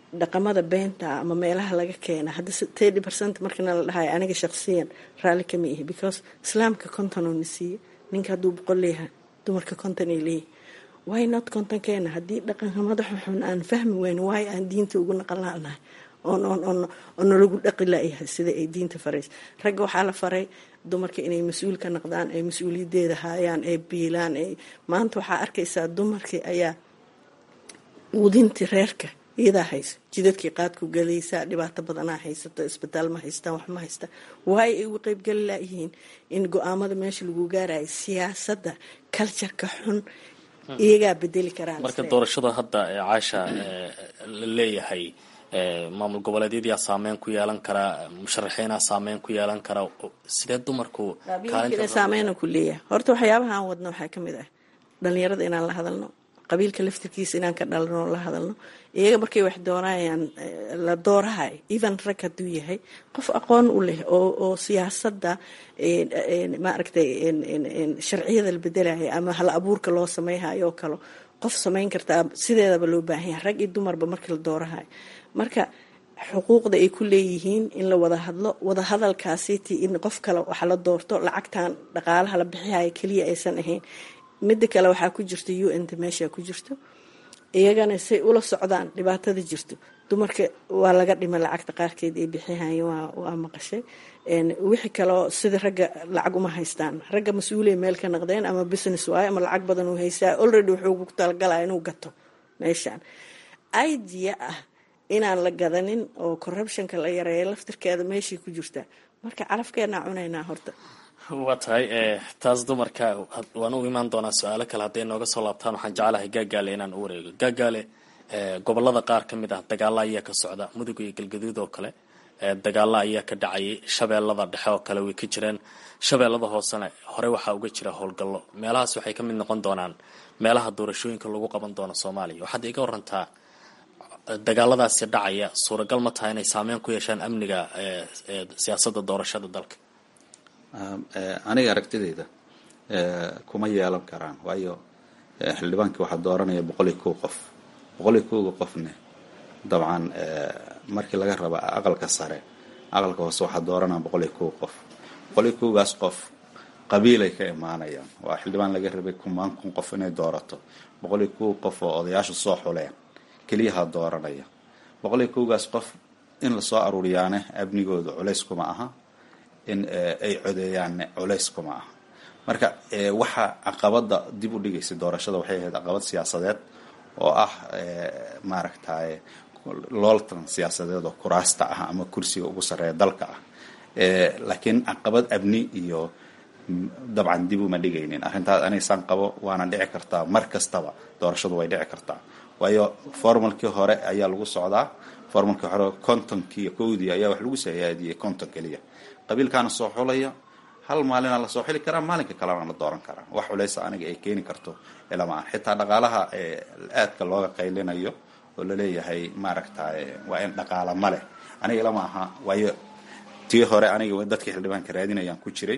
dhaqamada beenta ama meelaha laga keena hadda thirty percent markana la dhahayo aniga shaqsiyan raalli kama ihi because islaamka konton oo na siiye ninka hadduu boqol leeyahay dumarka konton ay leeyahay why not kontonkeena haddii dhaqanka madaxa xun aan fahmi weyno waay aan diinta ugu naqan laanahay oon oon oon oo nalagu dhaqi laayahay sida ay diinta faraysa ragga waxaa la faray dumarka inay mas-uul ka noqdaan ay mas-uuliyadeeda haayaan ay biilaan ay maanta waxaa arkaysaa dumarkii ayaa uudintii reerka iyadaa haysa jidadkii qaadku galaysaa dhibaato badanaa haysato isbitaal ma haystaan wax ma haystaan waay ay uga qeybgali laayihiin in go-aamada meesha lagu gaarayo siyaasadda kaljarka xun iyagaa bedeli karaan marka doorashada hadda ee caasha la leeyahay maamul goboleedyadyaa saameyn ku yeelan karaa musharaxiinaa saameyn ku yeelan kara sidee dumarku qabiilkina saameyna ku leeyahay horta waxyaabaha aan wadno waxaa kamid ah dhalinyarada inaan la hadalno qabiilka laftirkiisa inaan ka dhalano la hadalno iyaga markay wax doonayaan la doorahay even rag hadduu yahay qof aqoon u leh oo oo siyaasadda maaragtay sharciyada la bedelaya ama hal abuurka loo sameyhayo oo kale qof samayn kartaa sideedaba loo baahan yahay rag iyo dumarba markii la doorahayo marka xuquuqda ay ku leeyihiin in la wada hadlo wada hadalkaasiti in qof kale waxa la doorto lacagtan dhaqaalaha la bixihaya keliya aysan ahayn midda kale waxaa ku jirta u n ta meesha ku jirto iyagana say ula socdaan dhibaatada jirto dumarka waa laga dhima lacagta qaarkeed ay bixihayeen waa maqashay wixii kaleo sida ragga lacag uma haystaan ragga mas-uulay meel ka naqdeen ama business waayo ama lacag badan uu haystaa already wuxuu ku talagalaya inuu gato meeshaan idea ah inaan la gadanin oo corruptionka la yareeyo laftirkeeda meeshay ku jirtaa marka calafkeenaa cunaynaa horta waa tahay taas dumarka waan u imaan doonaa su-aalo kale hadday nooga soo laabtaan waxaan jeclahay gaagaale inaan u wareego gaagaale gobolada qaar ka mid ah dagaalo ayaa ka socda mudug iyo galgaduud oo kale dagaalo ayaa ka dhacayay shabeellada dhexe oo kale way ka jireen shabeellada hoosena hore waxaa uga jira howlgallo meelahaas waxay ka mid noqon doonaan meelaha doorashooyinka lagu qaban doono soomaaliya waxaad iga warantaa dagaaladaasi dhacaya suuragal ma tahay inay saameyn ku yeeshaan amniga siyaasadda doorashada dalka aniga aragtidayda kuma yeelan karaan waayo xildhibaankii waxaa dooranaya boqol iyo kow qof boqol iyo kowga qofne dabcan markii laga raba aqalka sare aqalka hoose waxaa dooranaya boqol iyo kow qof boqol iyo kowgaas qof qabiilay ka imaanayaan waa xildhibaan laga rabay kumaan kun qof inay doorato boqol iyo kow qof oo odayaashu soo xuleen keliyaha dooranaya boqol iyo kowgaas qof in lasoo aruuriyaane amnigooda culays kuma aha in ay codeeyaanne culays kuma aha marka waxa caqabada dib u dhigaysa doorashada waxay ahayd caqabad siyaasadeed oo ah maaragtay looltan siyaasadeed oo kuraasta ah ama kursiga ugu sarreeya dalka ah laakiin caqabad abni iyo dabcan dib uma dhigaynin arrintaas anigsaan qabo waana dhici kartaa mar kastaba doorashadu way dhici kartaa waayo formalkii hore ayaa lagu socdaa formalkii hore kontonkii kowdii ayaa wax lagu sayaadiyey konton keliya qabiilkaana soo xulaya hal maalina lasoo xili karaa maalinka kalena la dooran karaa wax culeysa aniga ay keeni karto ilama ah xitaa dhaqaalaha aadka looga qaylinayo oo laleeyahay maaragtay waa in dhaqaala ma leh aniga ilama aha waayo tii hore aniga dadkii xildhibaanka raadinayaan ku jiray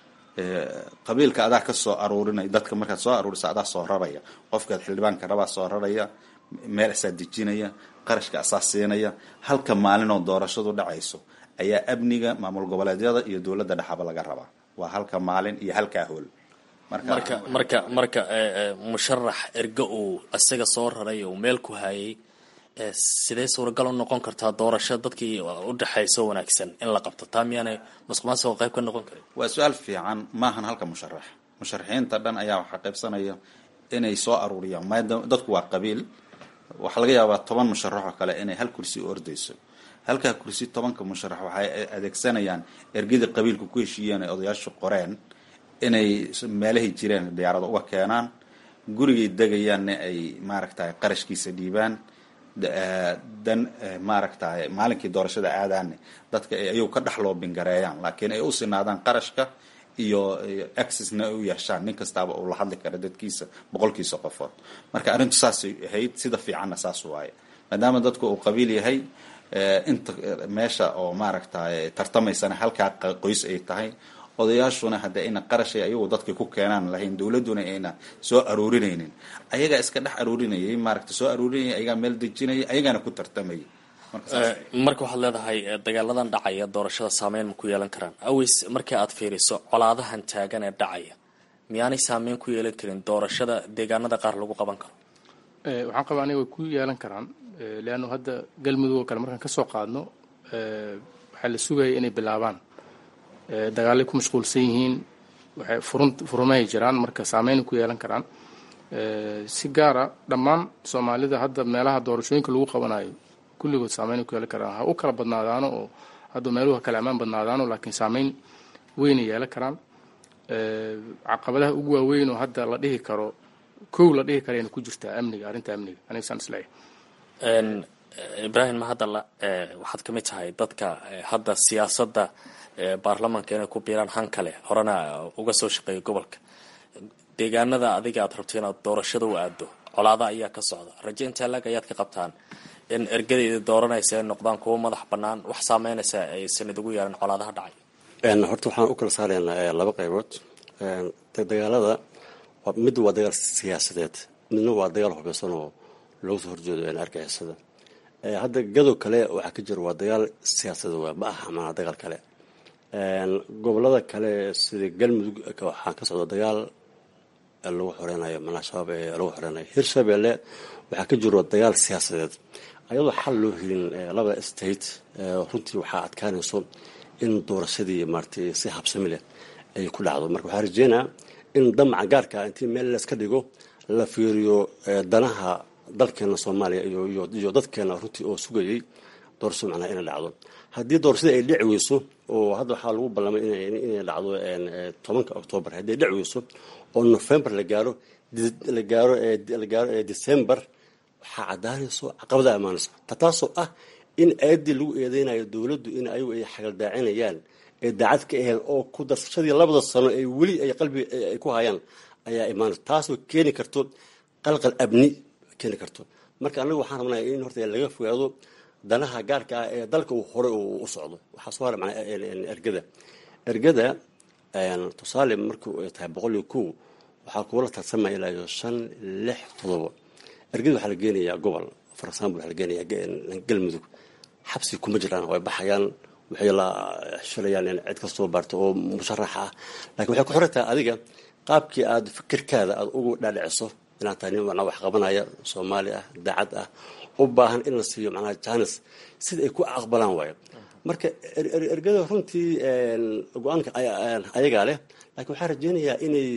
qabiilka adaa ka soo aruurinaya dadka markaad soo aruurisa adaa soo raraya qofkaad xildhibaanka rabaa soo raraya meel asaa dejinaya qarashka asaa siinaya halka maalin oo doorashadu dhacayso ayaa amniga maamul goboleedyada iyo dowladda dhexaba laga rabaa waa halka maalin iyo halkaa hool marka marka marka musharax ergo uu isaga soo raray uu meel ku hayay sidee suuragal u noqon kartaa doorasho dadkii udhexayso wanaagsan in la qabto taa miyaanay masuqmaasuqa qayb ka noqon karin waa su-aal fiican maahan halka musharax musharaxiinta dhan ayaa waxaa qaybsanaya inay soo aruuriyaan maadaama dadku waa qabiil waxaa laga yaabaa toban musharax oo kale inay hal kursi u ordayso halkaa kursi tobanka musharax waxay adeegsanayaan ergadii qabiilka ku heshiiyeen ay odayaashu qoreen inay meelahay jireen diyaarada uga keenaan gurigay degayaanna ay maaragtay qarashkiisa dhiibaan dan maaragtay maalinkii doorashada aadaanne dadka ay ayagu ka dhex loobingareeyaan laakiin ay u sinaadaan qarashka iyo accessna ay u yeeshaan nin kastaaba uu la hadli kara dadkiisa boqolkiisa qofood marka arrintu saasay ahayd sida fiicanna saas waaye maadaama dadku uu qabiil yahay inta meesha oo maaragtay tartamaysana halkaa qoys ay tahay odayaashuna hadda ayna qarashay ayagu dadkay ku keenaan lahayn dowladuna ayna soo aruurinaynin ayagaa iska dhex aruurinayay maaragta soo aruurinayay ayagaa meel dejinayay ayagaana ku tartamayay marka waxaad leedahay dagaaladan dhacaya doorashada saameyn ma ku yeelan karaan aways markii aad fiiriso colaadahan taagan ee dhacaya miyaanay saameyn ku yeelan karin doorashada deegaanada qaar lagu qaban karo waxaan qabaa aniga way ku yeelan karaan leannu hadda galmudug oo kale markaan ka soo qaadno waxaa la sugaya inay bilaabaan dagaalay ku mashquulsan yihiin waxay furun furumay jiraan marka saameyn ku yeelan karaan si gaara dhammaan soomaalida hadda meelaha doorashooyinka lagu qabanayo kulligood saameyn ku yeelan karaan ha u kala badnaadaano oo hadda meeluhu kala ammaan badnaadaano laakiin saameyn weynay yeelan karaan caqabadaha ugu waaweyn oo hadda la dhihi karo kow la dhihi karayna ku jirtaa amniga arrinta amniga aniga saan isleeyahay ibraahim mahadalla waxaad ka mid tahay dadka hadda siyaasadda baarlamaanka inay ku biiraan han kale horena uga soo shaqeeya gobolka deegaanada adiga aad rabto inaad doorashada u aado colaada ayaa ka socda raje intaa laag ayaad ka qabtaan in ergadayda dooranaysa ay noqdaan kuwo madax bannaan wax saameynaysa aysan idigu yeelan colaadaha dhacay horta waxaan u kala saaraynaa laba qaybood dagaalada mid waa dagaal siyaasadeed midna waa dagaal hubeysan oo loogu soo horjeedo argixisada hadda gadow kale waxaa ka jira waa dagaal siyaasadeed waa ma aha maanaa dagaal kale gobolada kale sida galmudug waxaa ka socda dagaal lagu xoreynayo manaa shabaab ee lagu xoreynayo hirshabeelle waxaa ka jiro dagaal siyaasadeed ayadoo xal loo helin labada state runtii waxaa adkaanayso in doorashadii maaratay si habsami leh ay ku dhacdo marka waxaa rajeynaa in damaca gaarka intii meel layska dhigo la fiiriyo danaha dalkeena soomaaliya iyo dadkeena runtii oo sugayay doorashada macnaha inay dhacdo haddii doorashada ay dhici weyso oo hadda waxaa lagu ballamay inay dhacdo tobanka octoobar haddii ay dhici weyso oo november la gaaro la gaaro la gaaro december waxaa caddaanayso caqabada amaanayso taasoo ah in aayaddii lagu eedeynayo dowladdu in ayagu ay xagaldaacinayaan ee daacad ka aheen oo ku darsashadii labada sano ay weli ay qalbiga ay ku hayaan ayaa imaanayso taasoo keeni karto qalqal abni keeni karto marka anagu waxaan rabnaa in horta laga fogaado danaha gaarka ah ee dalka uu hore u socdo waxaa soo hara manaa ergada ergada tusaale markii ay tahay boqol iyo kow waxaa kuula tartamaya ilaa iyo shan lix todobo ergada waxaa la geenayaa gobol for example waxaa la geenayaa galmudug xabsi kuma jiraan way baxayaan waxay la shilayaan in cid kastoo baarto oo musharax ah lakiin waxay ku xiran tahay adiga qaabkii aada fikirkaada aada ugu dhaadhiciso inaad tahay nin macnaa wax qabanaya soomaali ah daacad ah u baahan in la siiyo macnaha janis sida ay ku aqbalaan waayo marka ergada runtii go-aanka ayagaa leh laakiin waxaan rajeynayaa inay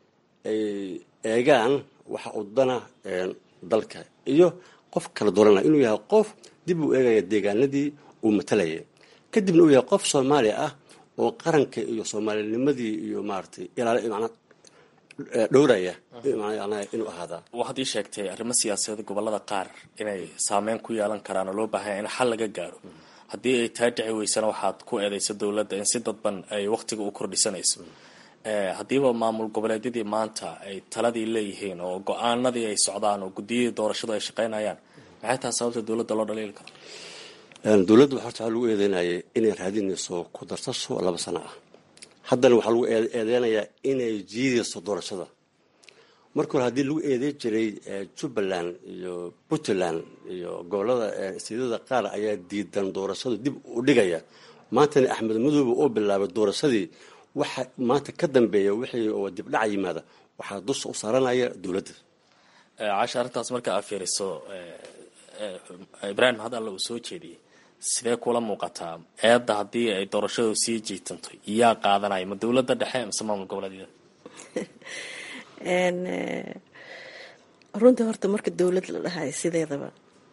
eegaan waxa uu dana dalka iyo qof kala dooranaya inuu yahay qof dib uu eegaya deegaanadii uu matalaya kadibna uu yahay qof soomaali ah oo qaranka iyo soomaalinimadii iyo maaragtay ilaali macnaa dhowraya inuu ahaadaa waxaad ii sheegtay arrimo siyaasadeed gobolada qaar inay saameyn ku yeelan karaan oo loo baahanya in xal laga gaaro haddii ay taa dhici weysana waxaad ku eedeysa dowladda in si dadban ay wakhtiga u kordhisanayso haddiiba maamul goboleedyadii maanta ay taladii leeyihiin oo go-aanadii ay socdaan oo guddiyadii doorashadu ay shaqaynayaan maxay tahay sababta dowladda loo dhaliili karo dowladda horta waxaa lagu eedeynayay inay raadinayso ku darsasho laba sano ah haddana waxaa lagu eedeynayaa inay jiidayso doorashada marka hore haddii lagu eedeyn jiray jubbaland iyo puntland iyo gobolada istiidada qaar ayaa diidan doorashadu dib u dhigaya maantana axmed madoobe oo bilaabay doorashadii waxa maanta ka dambeeya wixii oo dibdhaca yimaada waxaa dusha u saaranaya dowladda casha arrintaas marka aad fiiriso ibraahim had alle uu soo jeediyey sidee kula muuqataa eedda haddii ay doorashadu sii jiitanto yaa qaadanaya ma dowladda dhexe mise maamul goboleedyada runtii horta marka dowlad la dhahayo sideedaba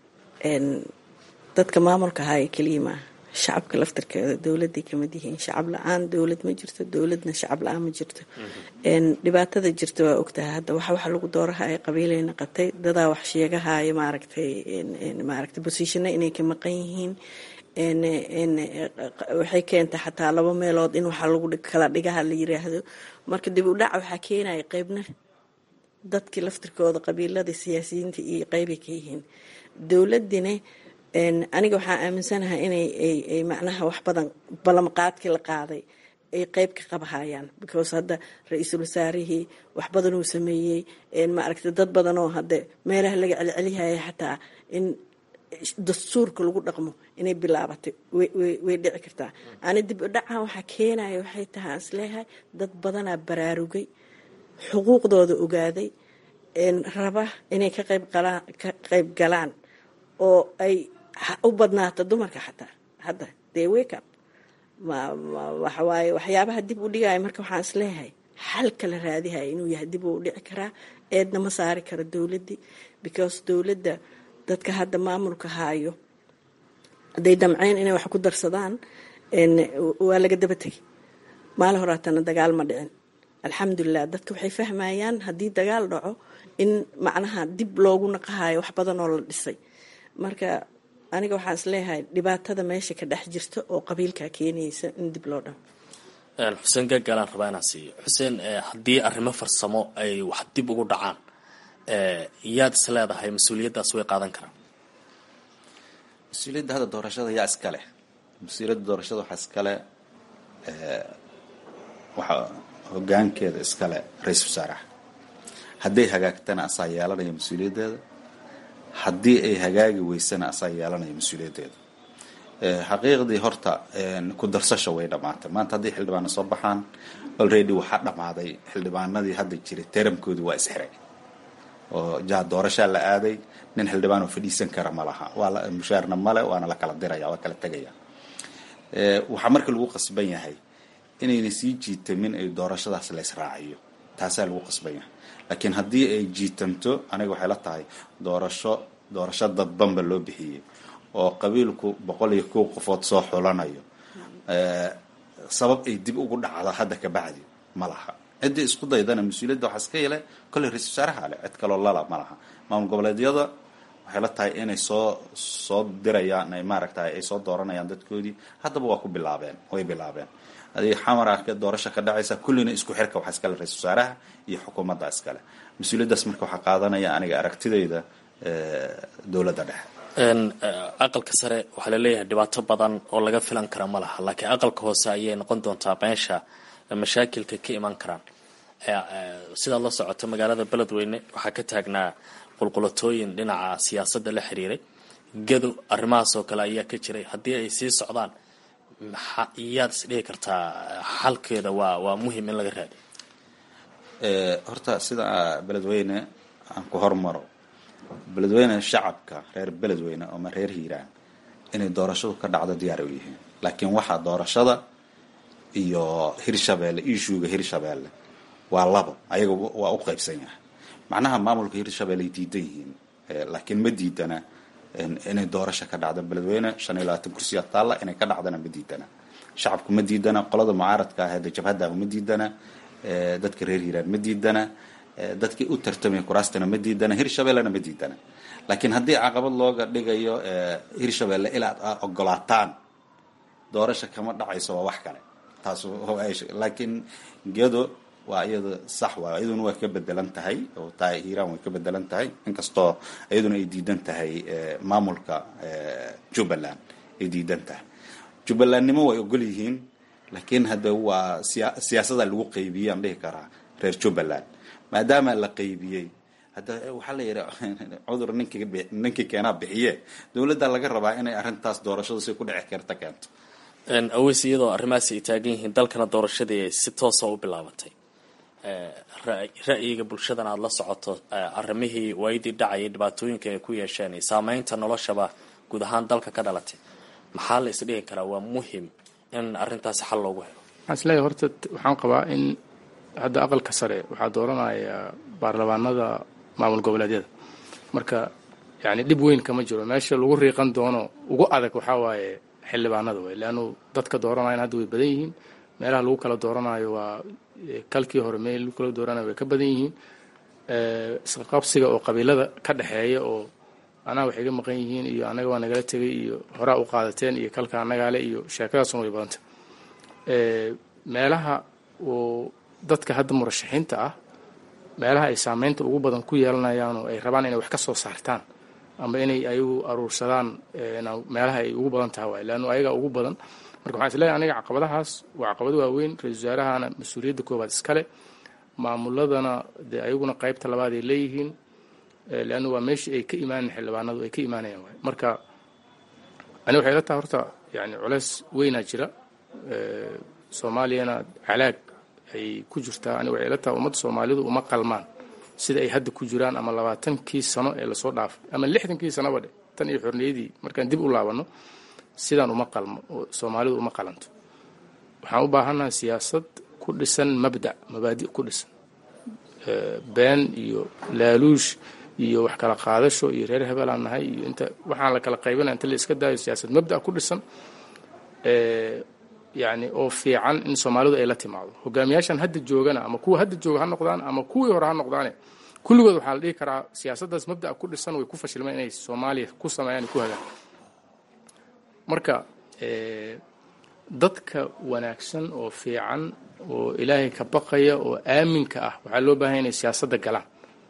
dadka maamulka ahaayo keliya maaha shacabka laftarkeeda dowladay kamid yihiin shacab la-aan dowlad ma jirto dowladna shacab la-aan ma jirto dhibaatada jirta waa ogtahay hadda waxa waxa lagu doorahaya qabiilay naqatay dadaa wax sheegahaya maaragtay maaragtay bosiishana inay ka maqan yihiin waxay keentay xataa laba meelood in waxa lagu kala dhigaha la yiraahdo marka dib u dhac waxaa keenaya qeybna dadkii laftirkooda qabiilada siyaasiyiinta iyo qeybay ka yihiin dowladina aniga waxaa aaminsanahay inay ay macnaha wax badan ballanqaadkii la qaaday ay qeyb ka qabahayaan because hadda ra-iisul wasaarihii wax badan uu sameeyey maaragtay dad badan oo hadde meelaha laga celcelihaya xataa in dastuurka lagu dhaqmo inay bilaabatay way dhici kartaa ani dib u dhaca waxaa keenaya waxay tahay aan isleeyahay dad badanaa baraarugay xuquuqdooda ogaaday raba inay ka qayb galaan oo ay u badnaato dumarka xataa hadda dee wakeup waxawaaye waxyaabaha dib u dhigaya marka waxaan isleeyahay xalka la raadihaya inuu yahay dib uu dhici karaa eedna ma saari karo dowladdii because dowladda dadka hadda maamulka haayo hadday damceen inay wax ku darsadaan waa laga daba tegay maali horaatana dagaal ma dhicin alxamdulilah dadka waxay fahmayaan haddii dagaal dhaco in macnaha dib loogu naqahayo wax badan oo la dhisay marka aniga waxaan isleeyahay dhibaatada meesha ka dhex jirta oo qabiilkaa keenaysa in dib loo dhaco xuseen gaagaalaan rabaa inaan siiyo xuseen haddii arrimo farsamo ay wax dib ugu dhacaan yaad is leedahay mas-uuliyaddaas way qaadan karaan mas-uuliyadda hadda doorashada yaa iskale mas-uuliyadda doorashada waxaa iskale waxaa hogaankeeda iskale ra-iisul wasaaraha hadday hagaagtana asaa yeelanaya mas-uuliyaddeeda haddii ay hagaagi weysana asaa yeelanaya mas-uuliyaddeeda xaqiiqdii horta ku darsasha way dhammaatay maanta haddii xildhibaano soo baxaan already waxaa dhammaaday xildhibaanadii hadda jiray teramkoodii waa isxiray oo jaa doorashaa la aaday nin xildhibaan oo fadhiisan kara ma laha waa mushaarna male waana la kala diraya waa kala tegaya waxaa marka lagu qasban yahay inayna sii jiitamin ay doorashadaas la israaciyo taasaa lagu qasban yahay laakiin haddii ay jiitamto aniga waxay la tahay doorasho doorasho dadbanba loo bixiyey oo qabiilku boqol iyo kow qofood soo xulanayo sabab ay dib ugu dhacdo hadda ka bacdi ma laha ciddii isku daydana mas-uuliyadda waxaa iska yele kolley ra-isul wasaaraha ale cid kaloo lala ma laha maamul goboleedyada waxay la tahay inay soo soo dirayaan ay maaragtay ay soo dooranayaan dadkoodii haddaba waa ku bilaabeen way bilaabeen adig xamar ah doorasho ka dhacaysa kullina isku xirka waxaa iskale ra-isul wasaaraha iyo xukuumadda iskale mas-uuliyaddaas marka waxaa qaadanaya aniga aragtidayda dowladda dhexe aqalka sare waxaa laleeyahay dhibaato badan oo laga filan kara ma laha laakiin aqalka hoose ayay noqon doontaa meesha mashaakilka ka iman karaan sidaad la socoto magaalada beledweyne waxaa ka taagnaa qulqulatooyin dhinaca siyaasadda la xiriiray gado arrimahaas oo kale ayaa ka jiray haddii ay sii socdaan yaad isdhihi kartaa xalkeeda waa waa muhim in laga raadiyo horta sida beledweyne aan ku hormaro beledweyne shacabka reer beledweyne ama reer hiiraan inay doorashadu ka dhacdo diyaar u yihiin laakiin waxaa doorashada iyo hirshabeelle ishuuga hirshabeelle waa labo ayaga waa u qaybsan yahay macnaha maamulka hirshabeelle ay diidan yihiin laakiin ma diidana inay doorasho ka dhacdo beledweyne shan iyo labaatan kursiya taalla inay ka dhacdana ma diidana shacabku ma diidana qolada mucaaradka ah ee jabhaddaaba ma diidana dadka reer hiiraan ma diidana dadkii u tartamaya kuraastana ma diidana hirshabellena ma diidana laakiin haddii caqabad looga dhigayo hirshabelle ilaad a ogolaataan doorasha kama dhacayso waa wax kale taas laakiin gedo waa iyada sax waa iyaduna waa ka bedelan tahay oo taa hiiraan way ka bedelan tahay inkastoo iyaduna ay diidan tahay maamulka jubbaland ay diidan tahay jubbalandnimo way ogol yihiin laakiin hadda waa siya siyaasada lagu qaybiyey aan dhihi karaa reer jubbaland maadaama la qaybiyey hadda waxaa la yidhi cudur ninkii ninkii keenaa bixiye dowladda laga rabaa inay arrintaas doorashadu si ku dhici karta keento aweys iyadoo arrimahaasi ay taagan yihiin dalkana doorashadii ay si toosa u bilaabatay ra'yiga bulshadan aada la socoto arrimihii waayadii dhacayay dhibaatooyinka ay ku yeesheen iyo saameynta noloshaba guud ahaan dalka ka dhalatay maxaa la isdhihi karaa waa muhim in arrintaasi xal loogu helo waxaan isleeyahay horta waxaan qabaa in hadda aqalka sare waxaa dooranaya baarlamaanada maamul goboleedyada marka yani dhib weyn kama jiro meesha lagu riiqan doono ugu adag waxaa waaye xildhibaanada wey leannu dadka dooranayan hadda way badan yihiin meelaha lagu kala dooranayo waa kalkii hore meel lagu kala dooranayo way ka badan yihiin isqaqabsiga oo qabiilada ka dhexeeya oo anaa waxay ga maqan yihiin iyo anaga waa nagala tegay iyo horaa u qaadateen iyo kalka anagaale iyo sheekadaasuna way badanta meelaha oo dadka hadda murashaxiinta ah meelaha ay saameynta ugu badan ku yeelanayaan oo ay rabaan inay wax ka soo saartaan ama inay ayagu aruursadaan meelaha ay ugu badan tahay waay leannu ayaga ugu badan marka waxaan isleeyahay aniga caqabadahaas waa caqabado waaweyn ra-isul wasaarahana mas-uuliyadda koowaad iskale maamuladana dee ayaguna qaybta labaad ay leeyihiin leanna waa meeshii ay ka imaanayan xildhibaanadu ay ka imaanayaan waay marka ani waxay la tahay horta yani culeys weynaa jira soomaaliyana calaag ay ku jirtaa ani waxay la tahay ummadda soomaalidu uma qalmaan sida ay hadda ku jiraan ama labaatankii sano ee lasoo dhaafay ama lixdankii sanoba dhe tan iyo xorniyadii markaan dib u laabano sidaan uma qalmo soomaalidu uma qalanto waxaan u baahannahay siyaasad ku dhisan mabda mabaadi' ku dhisan been iyo laaluush iyo wax kala qaadasho iyo reer hebelaan nahay iyo inta waxaan la kala qaybinaya inta la iska daayo siyaasad mabda ku dhisan yani oo fiican in soomaalidu ay la timaado hogaamiyaashan hadda joogana ama kuwa hadda jooga ha noqdaan ama kuwii hore ha noqdaane kulligood waxaa la dhihi karaa siyaasaddaas mabda'a ku dhisan way ku fashilmeen inay soomaaliya ku sameeyaan ku hagaan marka dadka wanaagsan oo fiican oo ilaahay ka baqaya oo aaminka ah waxaa loo baahanya inay siyaasadda galaan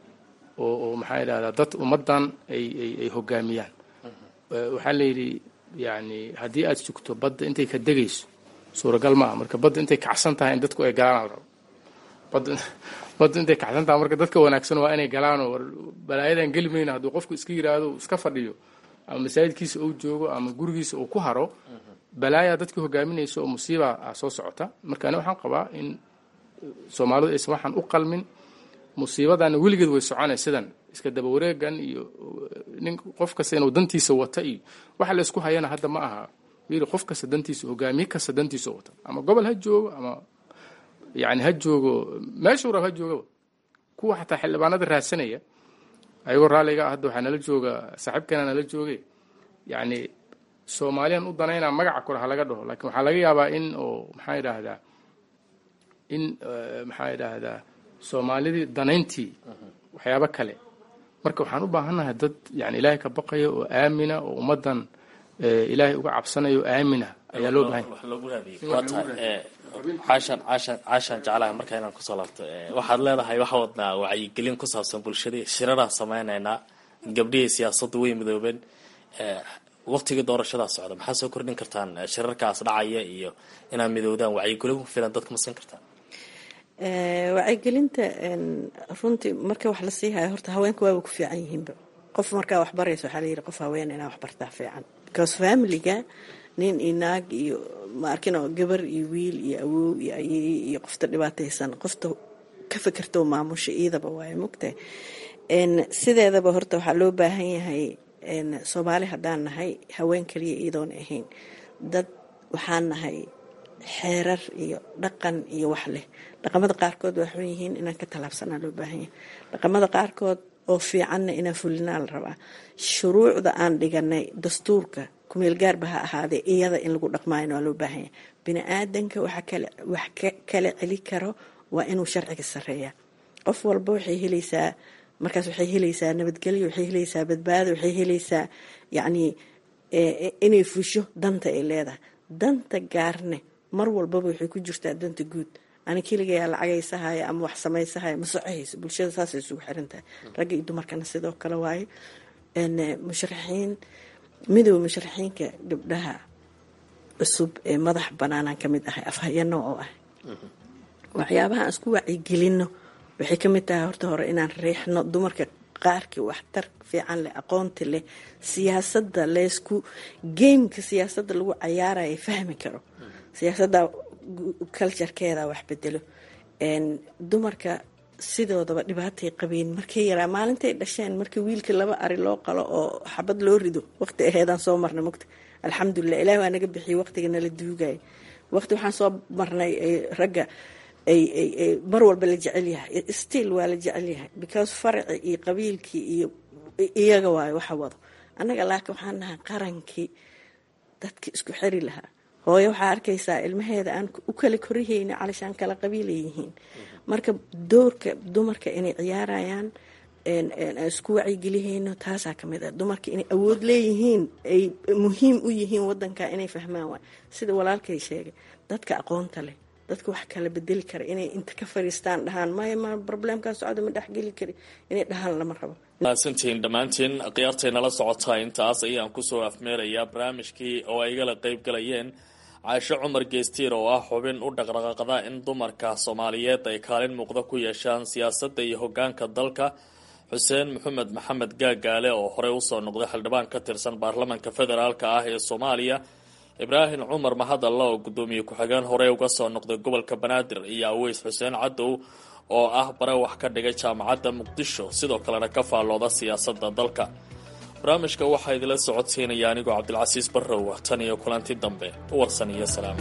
oo oo maxaa yidhahdaa dad ummaddan ay ay ay hogaamiyaan waxaa la yidhi yani haddii aad sugto badda intay ka degayso suuragal ma aha marka badda intay kacsan tahay in dadku ay galaan al rabo badda badda intay kacsan tahay marka dadka wanaagsan waa inay galaanoo war balaayadan geli mayna hadduu qofku iska yidhaahdo iska fadhiyo ama masaajidkiisa uu joogo ama gurigiisa uu ku haro balaayaa dadkii hogaaminaysa oo musiiba ah soo socota marka ani waxaan qabaa in soomaalidu aysan waxaan u qalmin musiibadana weligeed way soconay sidan iska daba wareegan iyo nin qof kasta inuu dantiisa wata iyo waxa la isku hayana hadda ma aha yiri qof kasta dantiisa hogaamiye kasta dantiisa wata ama gobol ha joogo ama yani ha joogo meeshuu rab ha joogaba kuwa xataa xildhibaanada raadsanaya ayagoo raalliga ah hadda waxaa nala jooga saaxiibkeena nala jooge yani soomaaliyan u danaynaa magaca kore ha laga dhaho laakiin waxaa laga yaabaa in oo maxaa yidhaahdaa in maxaa yidhaahdaa soomaalidii danayntii waxyaabo kale marka waxaan u baahannahay dad yani ilaahay ka baqaya oo aamina oo ummaddan ilaahay uga cabsanaya oo aamina ayaa loo bahan caashan caashan caashan jeclaha marka inaan kusoo laabto waxaad leedahay waxa wadnaa wacyigelin ku saabsan bulshadii shiraraan sameynaynaa gabdhihii siyaasaddu way midoobeen waqtigii doorashadaa socda maxaa soo kordhin kartaan shirarkaas dhacaya iyo inaad midoodaan wacyigelin ku filan dadka ma siin kartaan wacyigelinta runtii marka wax la sii hayo horta haweenka waaba ku fiican yihiinba qof markaa wax baraysa waxaa layidhi qof haween inaa wax bartaa fiican because familiga nin iyo naag iyo ma arkino gabar iyo wiil iyo awow iyo ayey iyo qofta dhibaataysan qofta ka fekerta oo maamusha iidaba waaye mugtahay sideedaba horta waxaa loo baahan yahay soomaali haddaan nahay haween kaliya iyadoona ahayn dad waxaan nahay xeerar iyo dhaqan iyo wax leh dhaqamada qaarkood waa xun yihiin inaan ka tallaabsanaa loo baahan yahay dhaqamada qaarkood oo fiicanna inaan fulinaa la rabaa shuruucda aan dhiganay dastuurka kumeel gaarba ha ahaadee iyada in lagu dhaqmaayo waa loo baahan yahay bini aadanka waxa kale wax kala celi karo waa inuu sharciga sareeya qof walba waxay helaysaa markaas waxay helaysaa nabadgelyo waxay helaysaa badbaado waxay helaysaa yacnii inay fusho danta ay leedahay danta gaarne mar walbaba waxay ku jirtaa danta guud ani keligayaa lacagaysahaya ama wax samaysahaya ma socohayso bulshada saasay isugu xiran tahay ragga iyo dumarkana sidoo kale waaye musharaxiin midooda musharaxiinka gabdhaha cusub ee madax banaanaan ka mid ahay afhayano oo ah waxyaabaha aan isku wacyigelino waxay ka mid tahay horta hore inaan riixno dumarka qaarkii waxtar fiican leh aqoonti leh siyaasadda leysku geymka siyaasadda lagu cayaaraya fahmi karo siyaasadda culturekeeda wax bedelo dumarka sidoodaba dhibaatay qabeen markay yaraa maalintay dhasheen markii wiilka laba ari loo qalo oo xabad loo rido waqti aheedaan soo marnay mugta alxamdulilah ilahi waa naga bixiyay waqtiga nala duugaya waqti waxaan soo marnay ragga ay mar walba la jecel yahay still waa la jecel yahay because faraci iyo qabiilkii iyo iyaga waayo waxa wado annaga laakiin waxaan nahay qarankii dadki isku xeri lahaa hooyo waxaa arkaysaa ilmaheeda aan u kala korihayni calishaan kala qabiilay yihiin marka doorka dumarka inay ciyaarayaan isku wacyigelihayno taasaa kamid ah dumarka inay awood leeyihiin ay muhiim u yihiin wadanka inay fahmaan waay sida walaalkay sheegay dadka aqoonta leh dadka wax kala bedeli kara inay inta ka fariistaan dhahaan maya ma probleemkaa socda ma dhexgeli kari inay dhahaan lama rabo mahadsantihiin dhammaantiin khiyaartaynala socotaa intaas ayaan kusoo afmeerayaa barnaamijkii oo ay igala qeyb galayeen caasho cumar geestiir oo ah xubin u dhaqdhaqaaqda in dumarka soomaaliyeed ay kaalin muuqda ku yeeshaan siyaasadda iyo hogaanka dalka xuseen maxamed maxamed gaagaale oo horey usoo noqday xildhibaan ka tirsan baarlamanka federaalka ah ee soomaaliya ibraahim cumar mahadalla oo guddoomiye ku-xigeen horey uga soo noqday gobolka banaadir iyo aweys xuseen cadow oo ah bare wax ka dhigay jaamacadda muqdisho sidoo kalena ka faallooda siyaasadda dalka barnaamijka waxaa idila socodsiinaya anigoo cabdilcasiis barrow tan iyo kulanti dambe warsan iyo salaama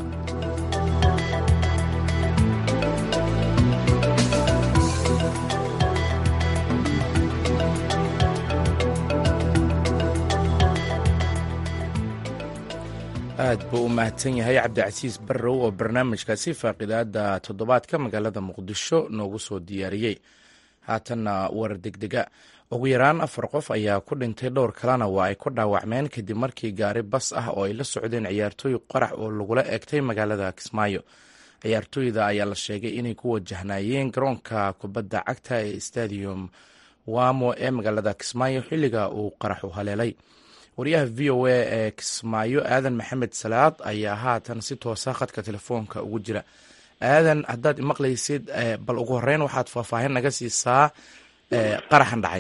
aad buu u mahadsan yahay cabdicasiis barrow oo barnaamijkaasi faaqidaada toddobaadka magaalada muqdisho noogu soo diyaariyey haatanna war degdega ugu yaraan afar qof ayaa ku dhintay dhowr kalena waa ay ku dhaawacmeen kadib markii gaari bas ah oo ay la socdeen ciyaartooy qarax oo lagula eegtay magaalada kismaayo ciyaartooyda ayaa la sheegay inay ku wajahnaayeen garoonka kubadda cagta ee stadium wamo ee magaalada kismaayo xilliga uu qaraxu haleelay wariyaha v o a ee kismaayo aadan maxamed salaad ayaa haatan si toosa khadka telefoonka ugu jira aadan haddaad imaqlaysid bal ugu horeyn waxaad faahfaahin naga siisaa qaraxan dhacay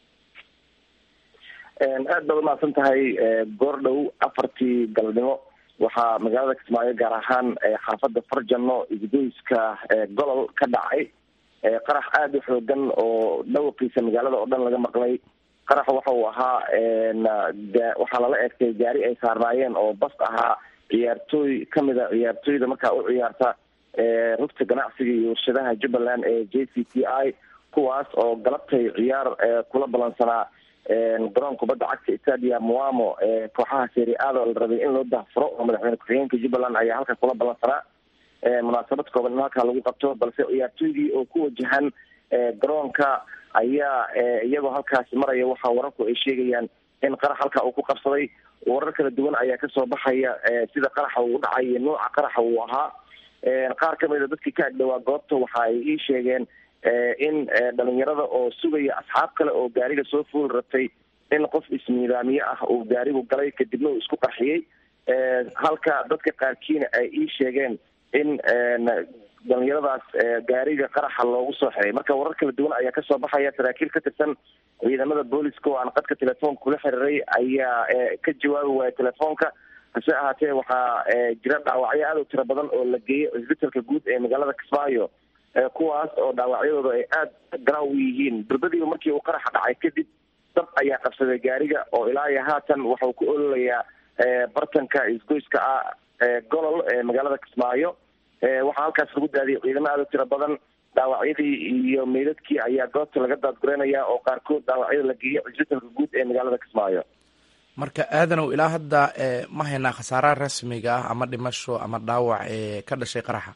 aad baad umahadsan tahay goordhow afartii galabnimo waxaa magaalada kismaayo gaar ahaan xaafada farjano isgoyska golol ka dhacay qarax aada u xoogan oo dhawaqiisa magaalada oo dhan laga maqlay qarax waxa uu ahaa waxaa lala eegtay gaari ay saarnaayeen oo bas ahaa ciyaartooy kamid a ciyaartooyda markaa u ciyaarta rugta ganacsiga iyo warshadaha jubbaland ee j c t i kuwaas oo galabtay ciyaar kula balansanaa garoon kubadda cagta stadium wamo kooxaha seri aado la rabay in loo dahfuro oo madaxweyne ku-xigeenka jubbaland ayaa halka kula balansanaa munaasabad kooban in halkaa lagu qabto balse ciyaartooydii oo ku wajahan garoonka ayaa iyagoo halkaasi maraya waxaa wararku ay sheegayaan in qarax halkaa uu ku qabsaday warar kala duwan ayaa kasoo baxaya sida qaraxa uu dhacay iyo nooca qaraxa uu ahaa qaar kamid a dadkii ka agdhawaa goobta waxa ay ii sheegeen in dhalinyarada oo sugaya asxaab kale oo gaariga soo fuul rabtay in qof ismiidaamiye ah uu gaarigu galay kadibna uu isku qarxiyey halka dadka qaarkiina ay ii sheegeen in dhalinyaradaas gaariga qaraxa loogu soo xiray marka warar kala duwan ayaa kasoo baxaya saraakiil ka tirsan ciidamada booliska oo aan qadka telefoonka kula xiriiray ayaa ka jawaabi waaya telefoonka hase ahaatee waxaa jira dhaawacyo aada u tiro badan oo la geeyay cisbitalka guud ee magaalada kismaayo kuwaas oo dhaawacyadooda ay aada garaaw u yihiin durbadiiba markii uu qaraxa dhacay kadib dab ayaa qabsaday gaariga oo ilaa iyo haatan waxauu ku ololayaa bartanka isgoyska ah golol ee magaalada kismaayo waxaa halkaas lagu daadiyay ciidamo aada u tiro badan dhaawacyadii iyo meydadkii ayaa goobta laga daadgureynaya oo qaarkood dhaawacyada la geeyay cisbitalka guud ee magaalada kismaayo marka aadanow ilaa hadda ma haynaa khasaaraha rasmiga ah ama dhimasho ama dhaawac ee ka dhashay qaraxa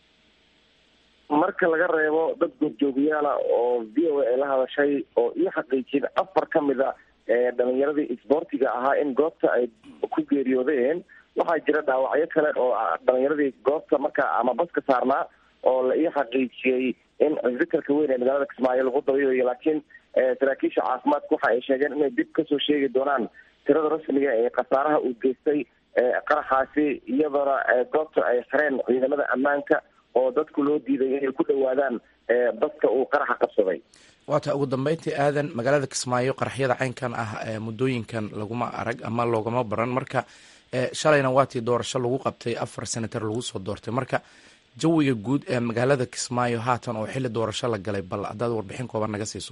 marka laga reebo dad goobjoogayaala oo v o a la hadashay oo ii xaqiijiyeen afar ka mid a dhalinyaradii isboortiga ahaa in goobta ay ku geeriyoodeen waxaa jira dhaawacyo kale oo dhalinyaradii goobta marka ama baska saarnaa oo la ii xaqiijiyey in cisbitalka weyn ee magaalada kismaayo lagu dabiibayo laakiin saraakiisha caafimaadka waxa ay sheegeen inay dib kasoo sheegi doonaan tirada rasmiga ee khasaaraha uu geystay qaraxaasi iyadoona goobta ay xireen ciidamada ammaanka oo dadku loo diiday inay ku dhawaadaan baska uu qaraxa qabsaday waata ugu dambeyntii aadan magaalada kismaayo qaraxyada caynkan ah muddooyinkan laguma arag ama loogama baran marka shalayna waatii doorasho lagu qabtay afar senator lagu soo doortay marka jawiga guud ee magaalada kismaayo haatan oo xilli doorasho la galay bal haddaad warbixin kooban naga siiso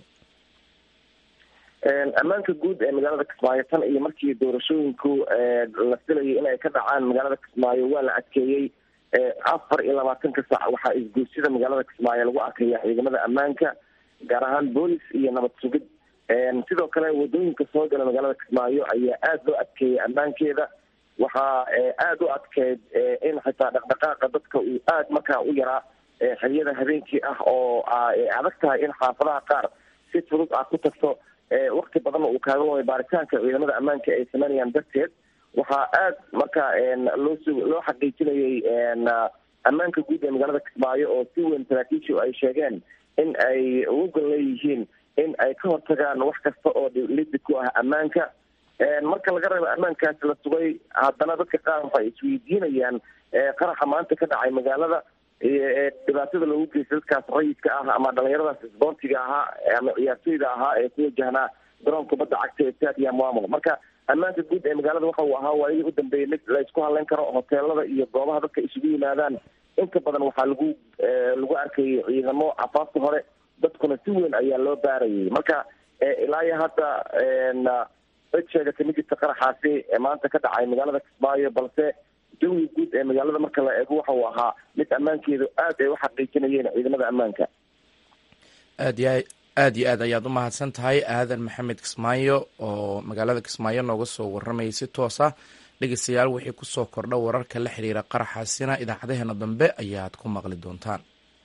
ammaanka guud ee magaalada kismaayo tan iyo markii doorashooyinku la filayay inay ka dhacaan magaalada kismaayo waa la adkeeyey afar iyo labaatanka saac waxaa isguusyada magaalada kismaayo lagu arkaya ciidamada ammaanka gaar ahaan boolis iyo nabad sugid sidoo kale wadooyinka soo gala magaalada kismaayo ayaa aada loo adkeeyay ammaankeeda waxaa aada u adkeyd in xitaa dhaqdhaqaaqa dadka uu aada markaa u yaraa xiliyada habeenkii ah oo ay adag tahay in xaafadaha qaar si fudud aad ku tagto wakti badanna uu kaaga waay baaritaanka ciidamada ammaanka ay sameynayaan darteed waxaa aada marka loo su loo xaqiijinayay ammaanka guud ee magaalada kismaayo oo si weyn saraakiishu ay sheegeen in ay ugu gol leeyihiin in ay ka hortagaan wax kasta oo liddi ku ah ammaanka marka laga reebo ammaankaasi la sugay haddana dadka qaar waxay isweydiinayaan qaraxa maanta ka dhacay magaalada dhibaatada loogu geystay dadkaas rayidka ah ama dhalinyaradaas isboortiga ahaa ama ciyaartoyda ahaa ee ku wajahnaa garoonka kubadda cagta ee stadium maamul marka ammaanka guud ee magaalada waxa uu ahaa waayadii u dambeeyay mid la isku hadlayn karo hoteelada iyo goobaha dadka isugu yimaadaan inta badan waxaa lagu lagu arkayay ciidamo afaafta hore dadkuna si weyn ayaa loo baarayay marka ilaa iyo hadda cid sheegata ma jirta qaraxaasi ee maanta ka dhacay magaalada kismaayo balse jawiga guud ee magaalada marka la eego waxa uu ahaa mid ammaankeedu aad ay u xaqiijinayeen ciidamada ammaanka aad iyo aad iyo aad ayaad u mahadsan tahay aadan maxamed kismaayo oo magaalada kismaayo nooga soo waramayay si toos ah dhegeystayaal wixii kusoo kordha wararka la xiriira qaraxaasina idaacadaheena dambe ayaad ku maqli doontaan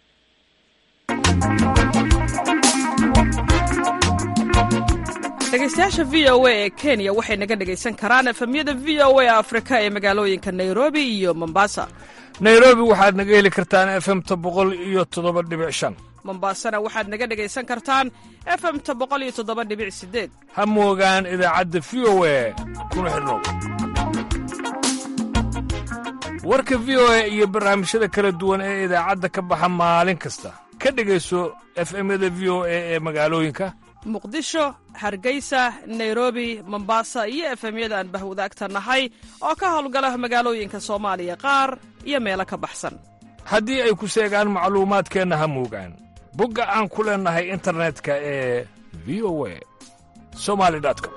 dhegeystayaasha v o a ee kenya waxay naga dhegaysan karaan efemyada v o a afrika ee magaalooyinka nairobi iyo mombasa nairobi waxaad naga heli kartaan efemta boqol iyo toddoba dhibic shan mombasana waxaad naga dhegaysan kartaan efemta boqol iyo toddoba dhibic sideed ha moogaan idaacadda v o a kuna xidhnow warka v o a iyo barnaamijyada kala duwan ee idaacadda ka baxa maalin kasta ka dhegayso efemyada v o a ee magaalooyinka muqdisho hargeysa nairobi mombasa iyo efemyada aan bahwadaagta nahay oo ka howlgala magaalooyinka soomaaliya qaar iyo meelo ka baxsan haddii ay ku seegaan macluumaadkeenna ha moogaan bogga aan ku leennahay internetka ee v o a somali com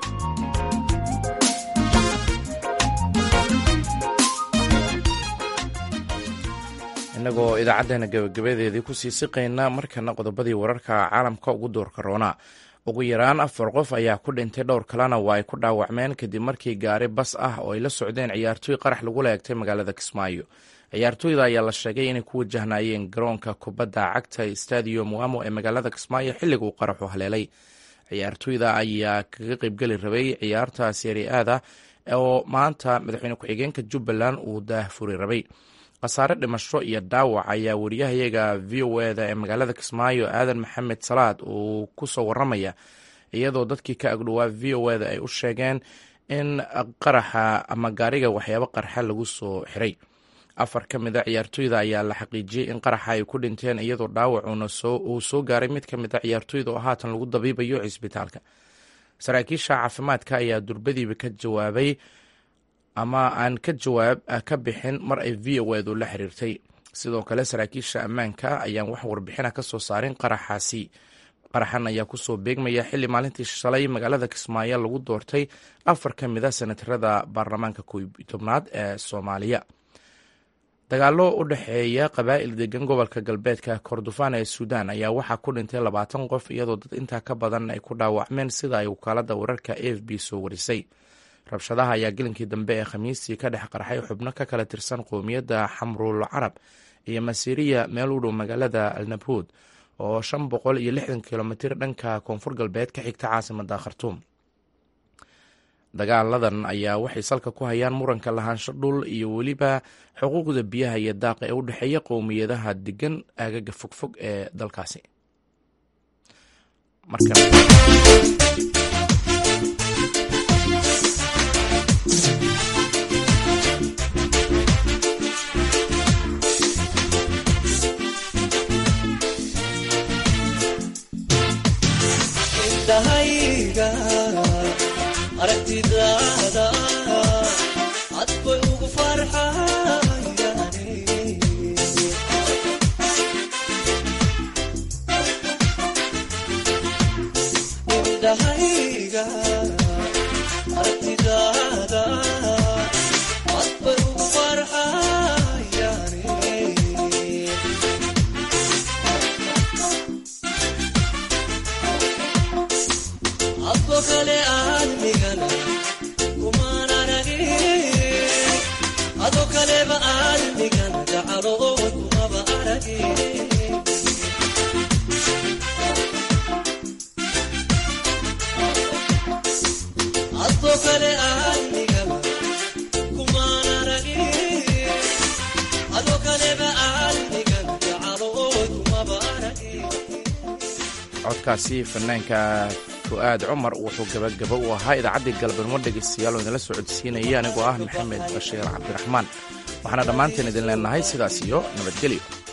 innagoo idaacaddeena gabagabadeedii kusii siqayna markana qodobadii wararka caalamka ugu doorka roona ugu yaraan afar qof ayaa ku dhintay dhowr kalena waa ay ku dhaawacmeen kadib markii gaari bas ah oo ay la socdeen ciyaartooy qarax lagula eegtay magaalada kismaayo ciyaartooyda ayaa la sheegay inay ku wajahnayeen garoonka kubadda cagta stadium wamo ee magaalada kismaayo xilliga uu qaraxu haleelay ciyaartooyda ayaa kaga qeybgeli rabay ciyaarta seeri aada oo maanta madaxweyne ku-xigeenka jubbaland uu daahfuri rabay khasaare dhimasho iyo dhaawac ayaa wariyahayaga v o eda ee magaalada kismaayo aadan maxamed salaad uu kusoo waramaya iyadoo dadkii ka agdhowaa v o eda ay u sheegeen in qaraxa ama gaariga waxyaabo qarxa lagu soo xiray afar ka mid a ciyaartooyda ayaa la xaqiijiyey in qaraxa ay ku dhinteen iyadoo dhaawacuna uu soo gaaray mid ka mid a ciyaartooyda oo haatan lagu dabiibayo cisbitaalka saraakiisha caafimaadka ayaa durbadiiba ka jawaabay ama aan ka jawaab ka bixin mar ay v o edu la xiriirtay sidoo kale saraakiisha ammaanka ayaan wax warbixina ka soo saarin qaraxaasi qaraxan ayaa kusoo beegmaya xilli maalintii shalay magaalada kismaayo lagu doortay afar ka mid a senatarada baarlamaanka koob tobnaad ee soomaaliya dagaalo u dhexeeya qabaa'il degan gobolka galbeedka kordofaan ee suudaan ayaa waxaa ku dhintay labaatan qof iyadoo dad intaa ka badan ay ku dhaawacmeen sida ay wakaalada wararka a f b soo warisay rabshadaha ayaa gelinkii dambe ee khamiistii ka dhex qarxay xubno ka kala tirsan qowmiyadda xamruul carab iyo masiiriya meel u dhow magaalada alnabhuud oo shan boqol iyo lixdan kilomitir dhanka koonfur galbeed ka xigta caasimada khartuum dagaaladan ayaa waxay salka ku hayaan muranka lahaansho dhul iyo weliba xuquuqda biyaha iyo daaqa ee u dhexeeya qowmiyadaha degan aagaga fogfog ee dalkaasi indhahayga aragtidaada cad bay ugu farxayane indhahayga aragtidaada cad bay ugu farxayane adko kale aadmigana kumaan aragin ado kaleba aadmigana gacalood kumaba aragin adko kale aadmigana kumaan aragin ado kaleba aadmigana gacalood kumaba aragin codkaasi fanaanka fu-aad cumar wuxuu gabagaba u ahaa idaacaddii galabnimo dhegaystayaal oo idinla socodsiinaya anigoo ah maxamed bashiir cabdiraxmaan waxaana dhammaanteen idin leenahay sidaas iyo nabadgelyo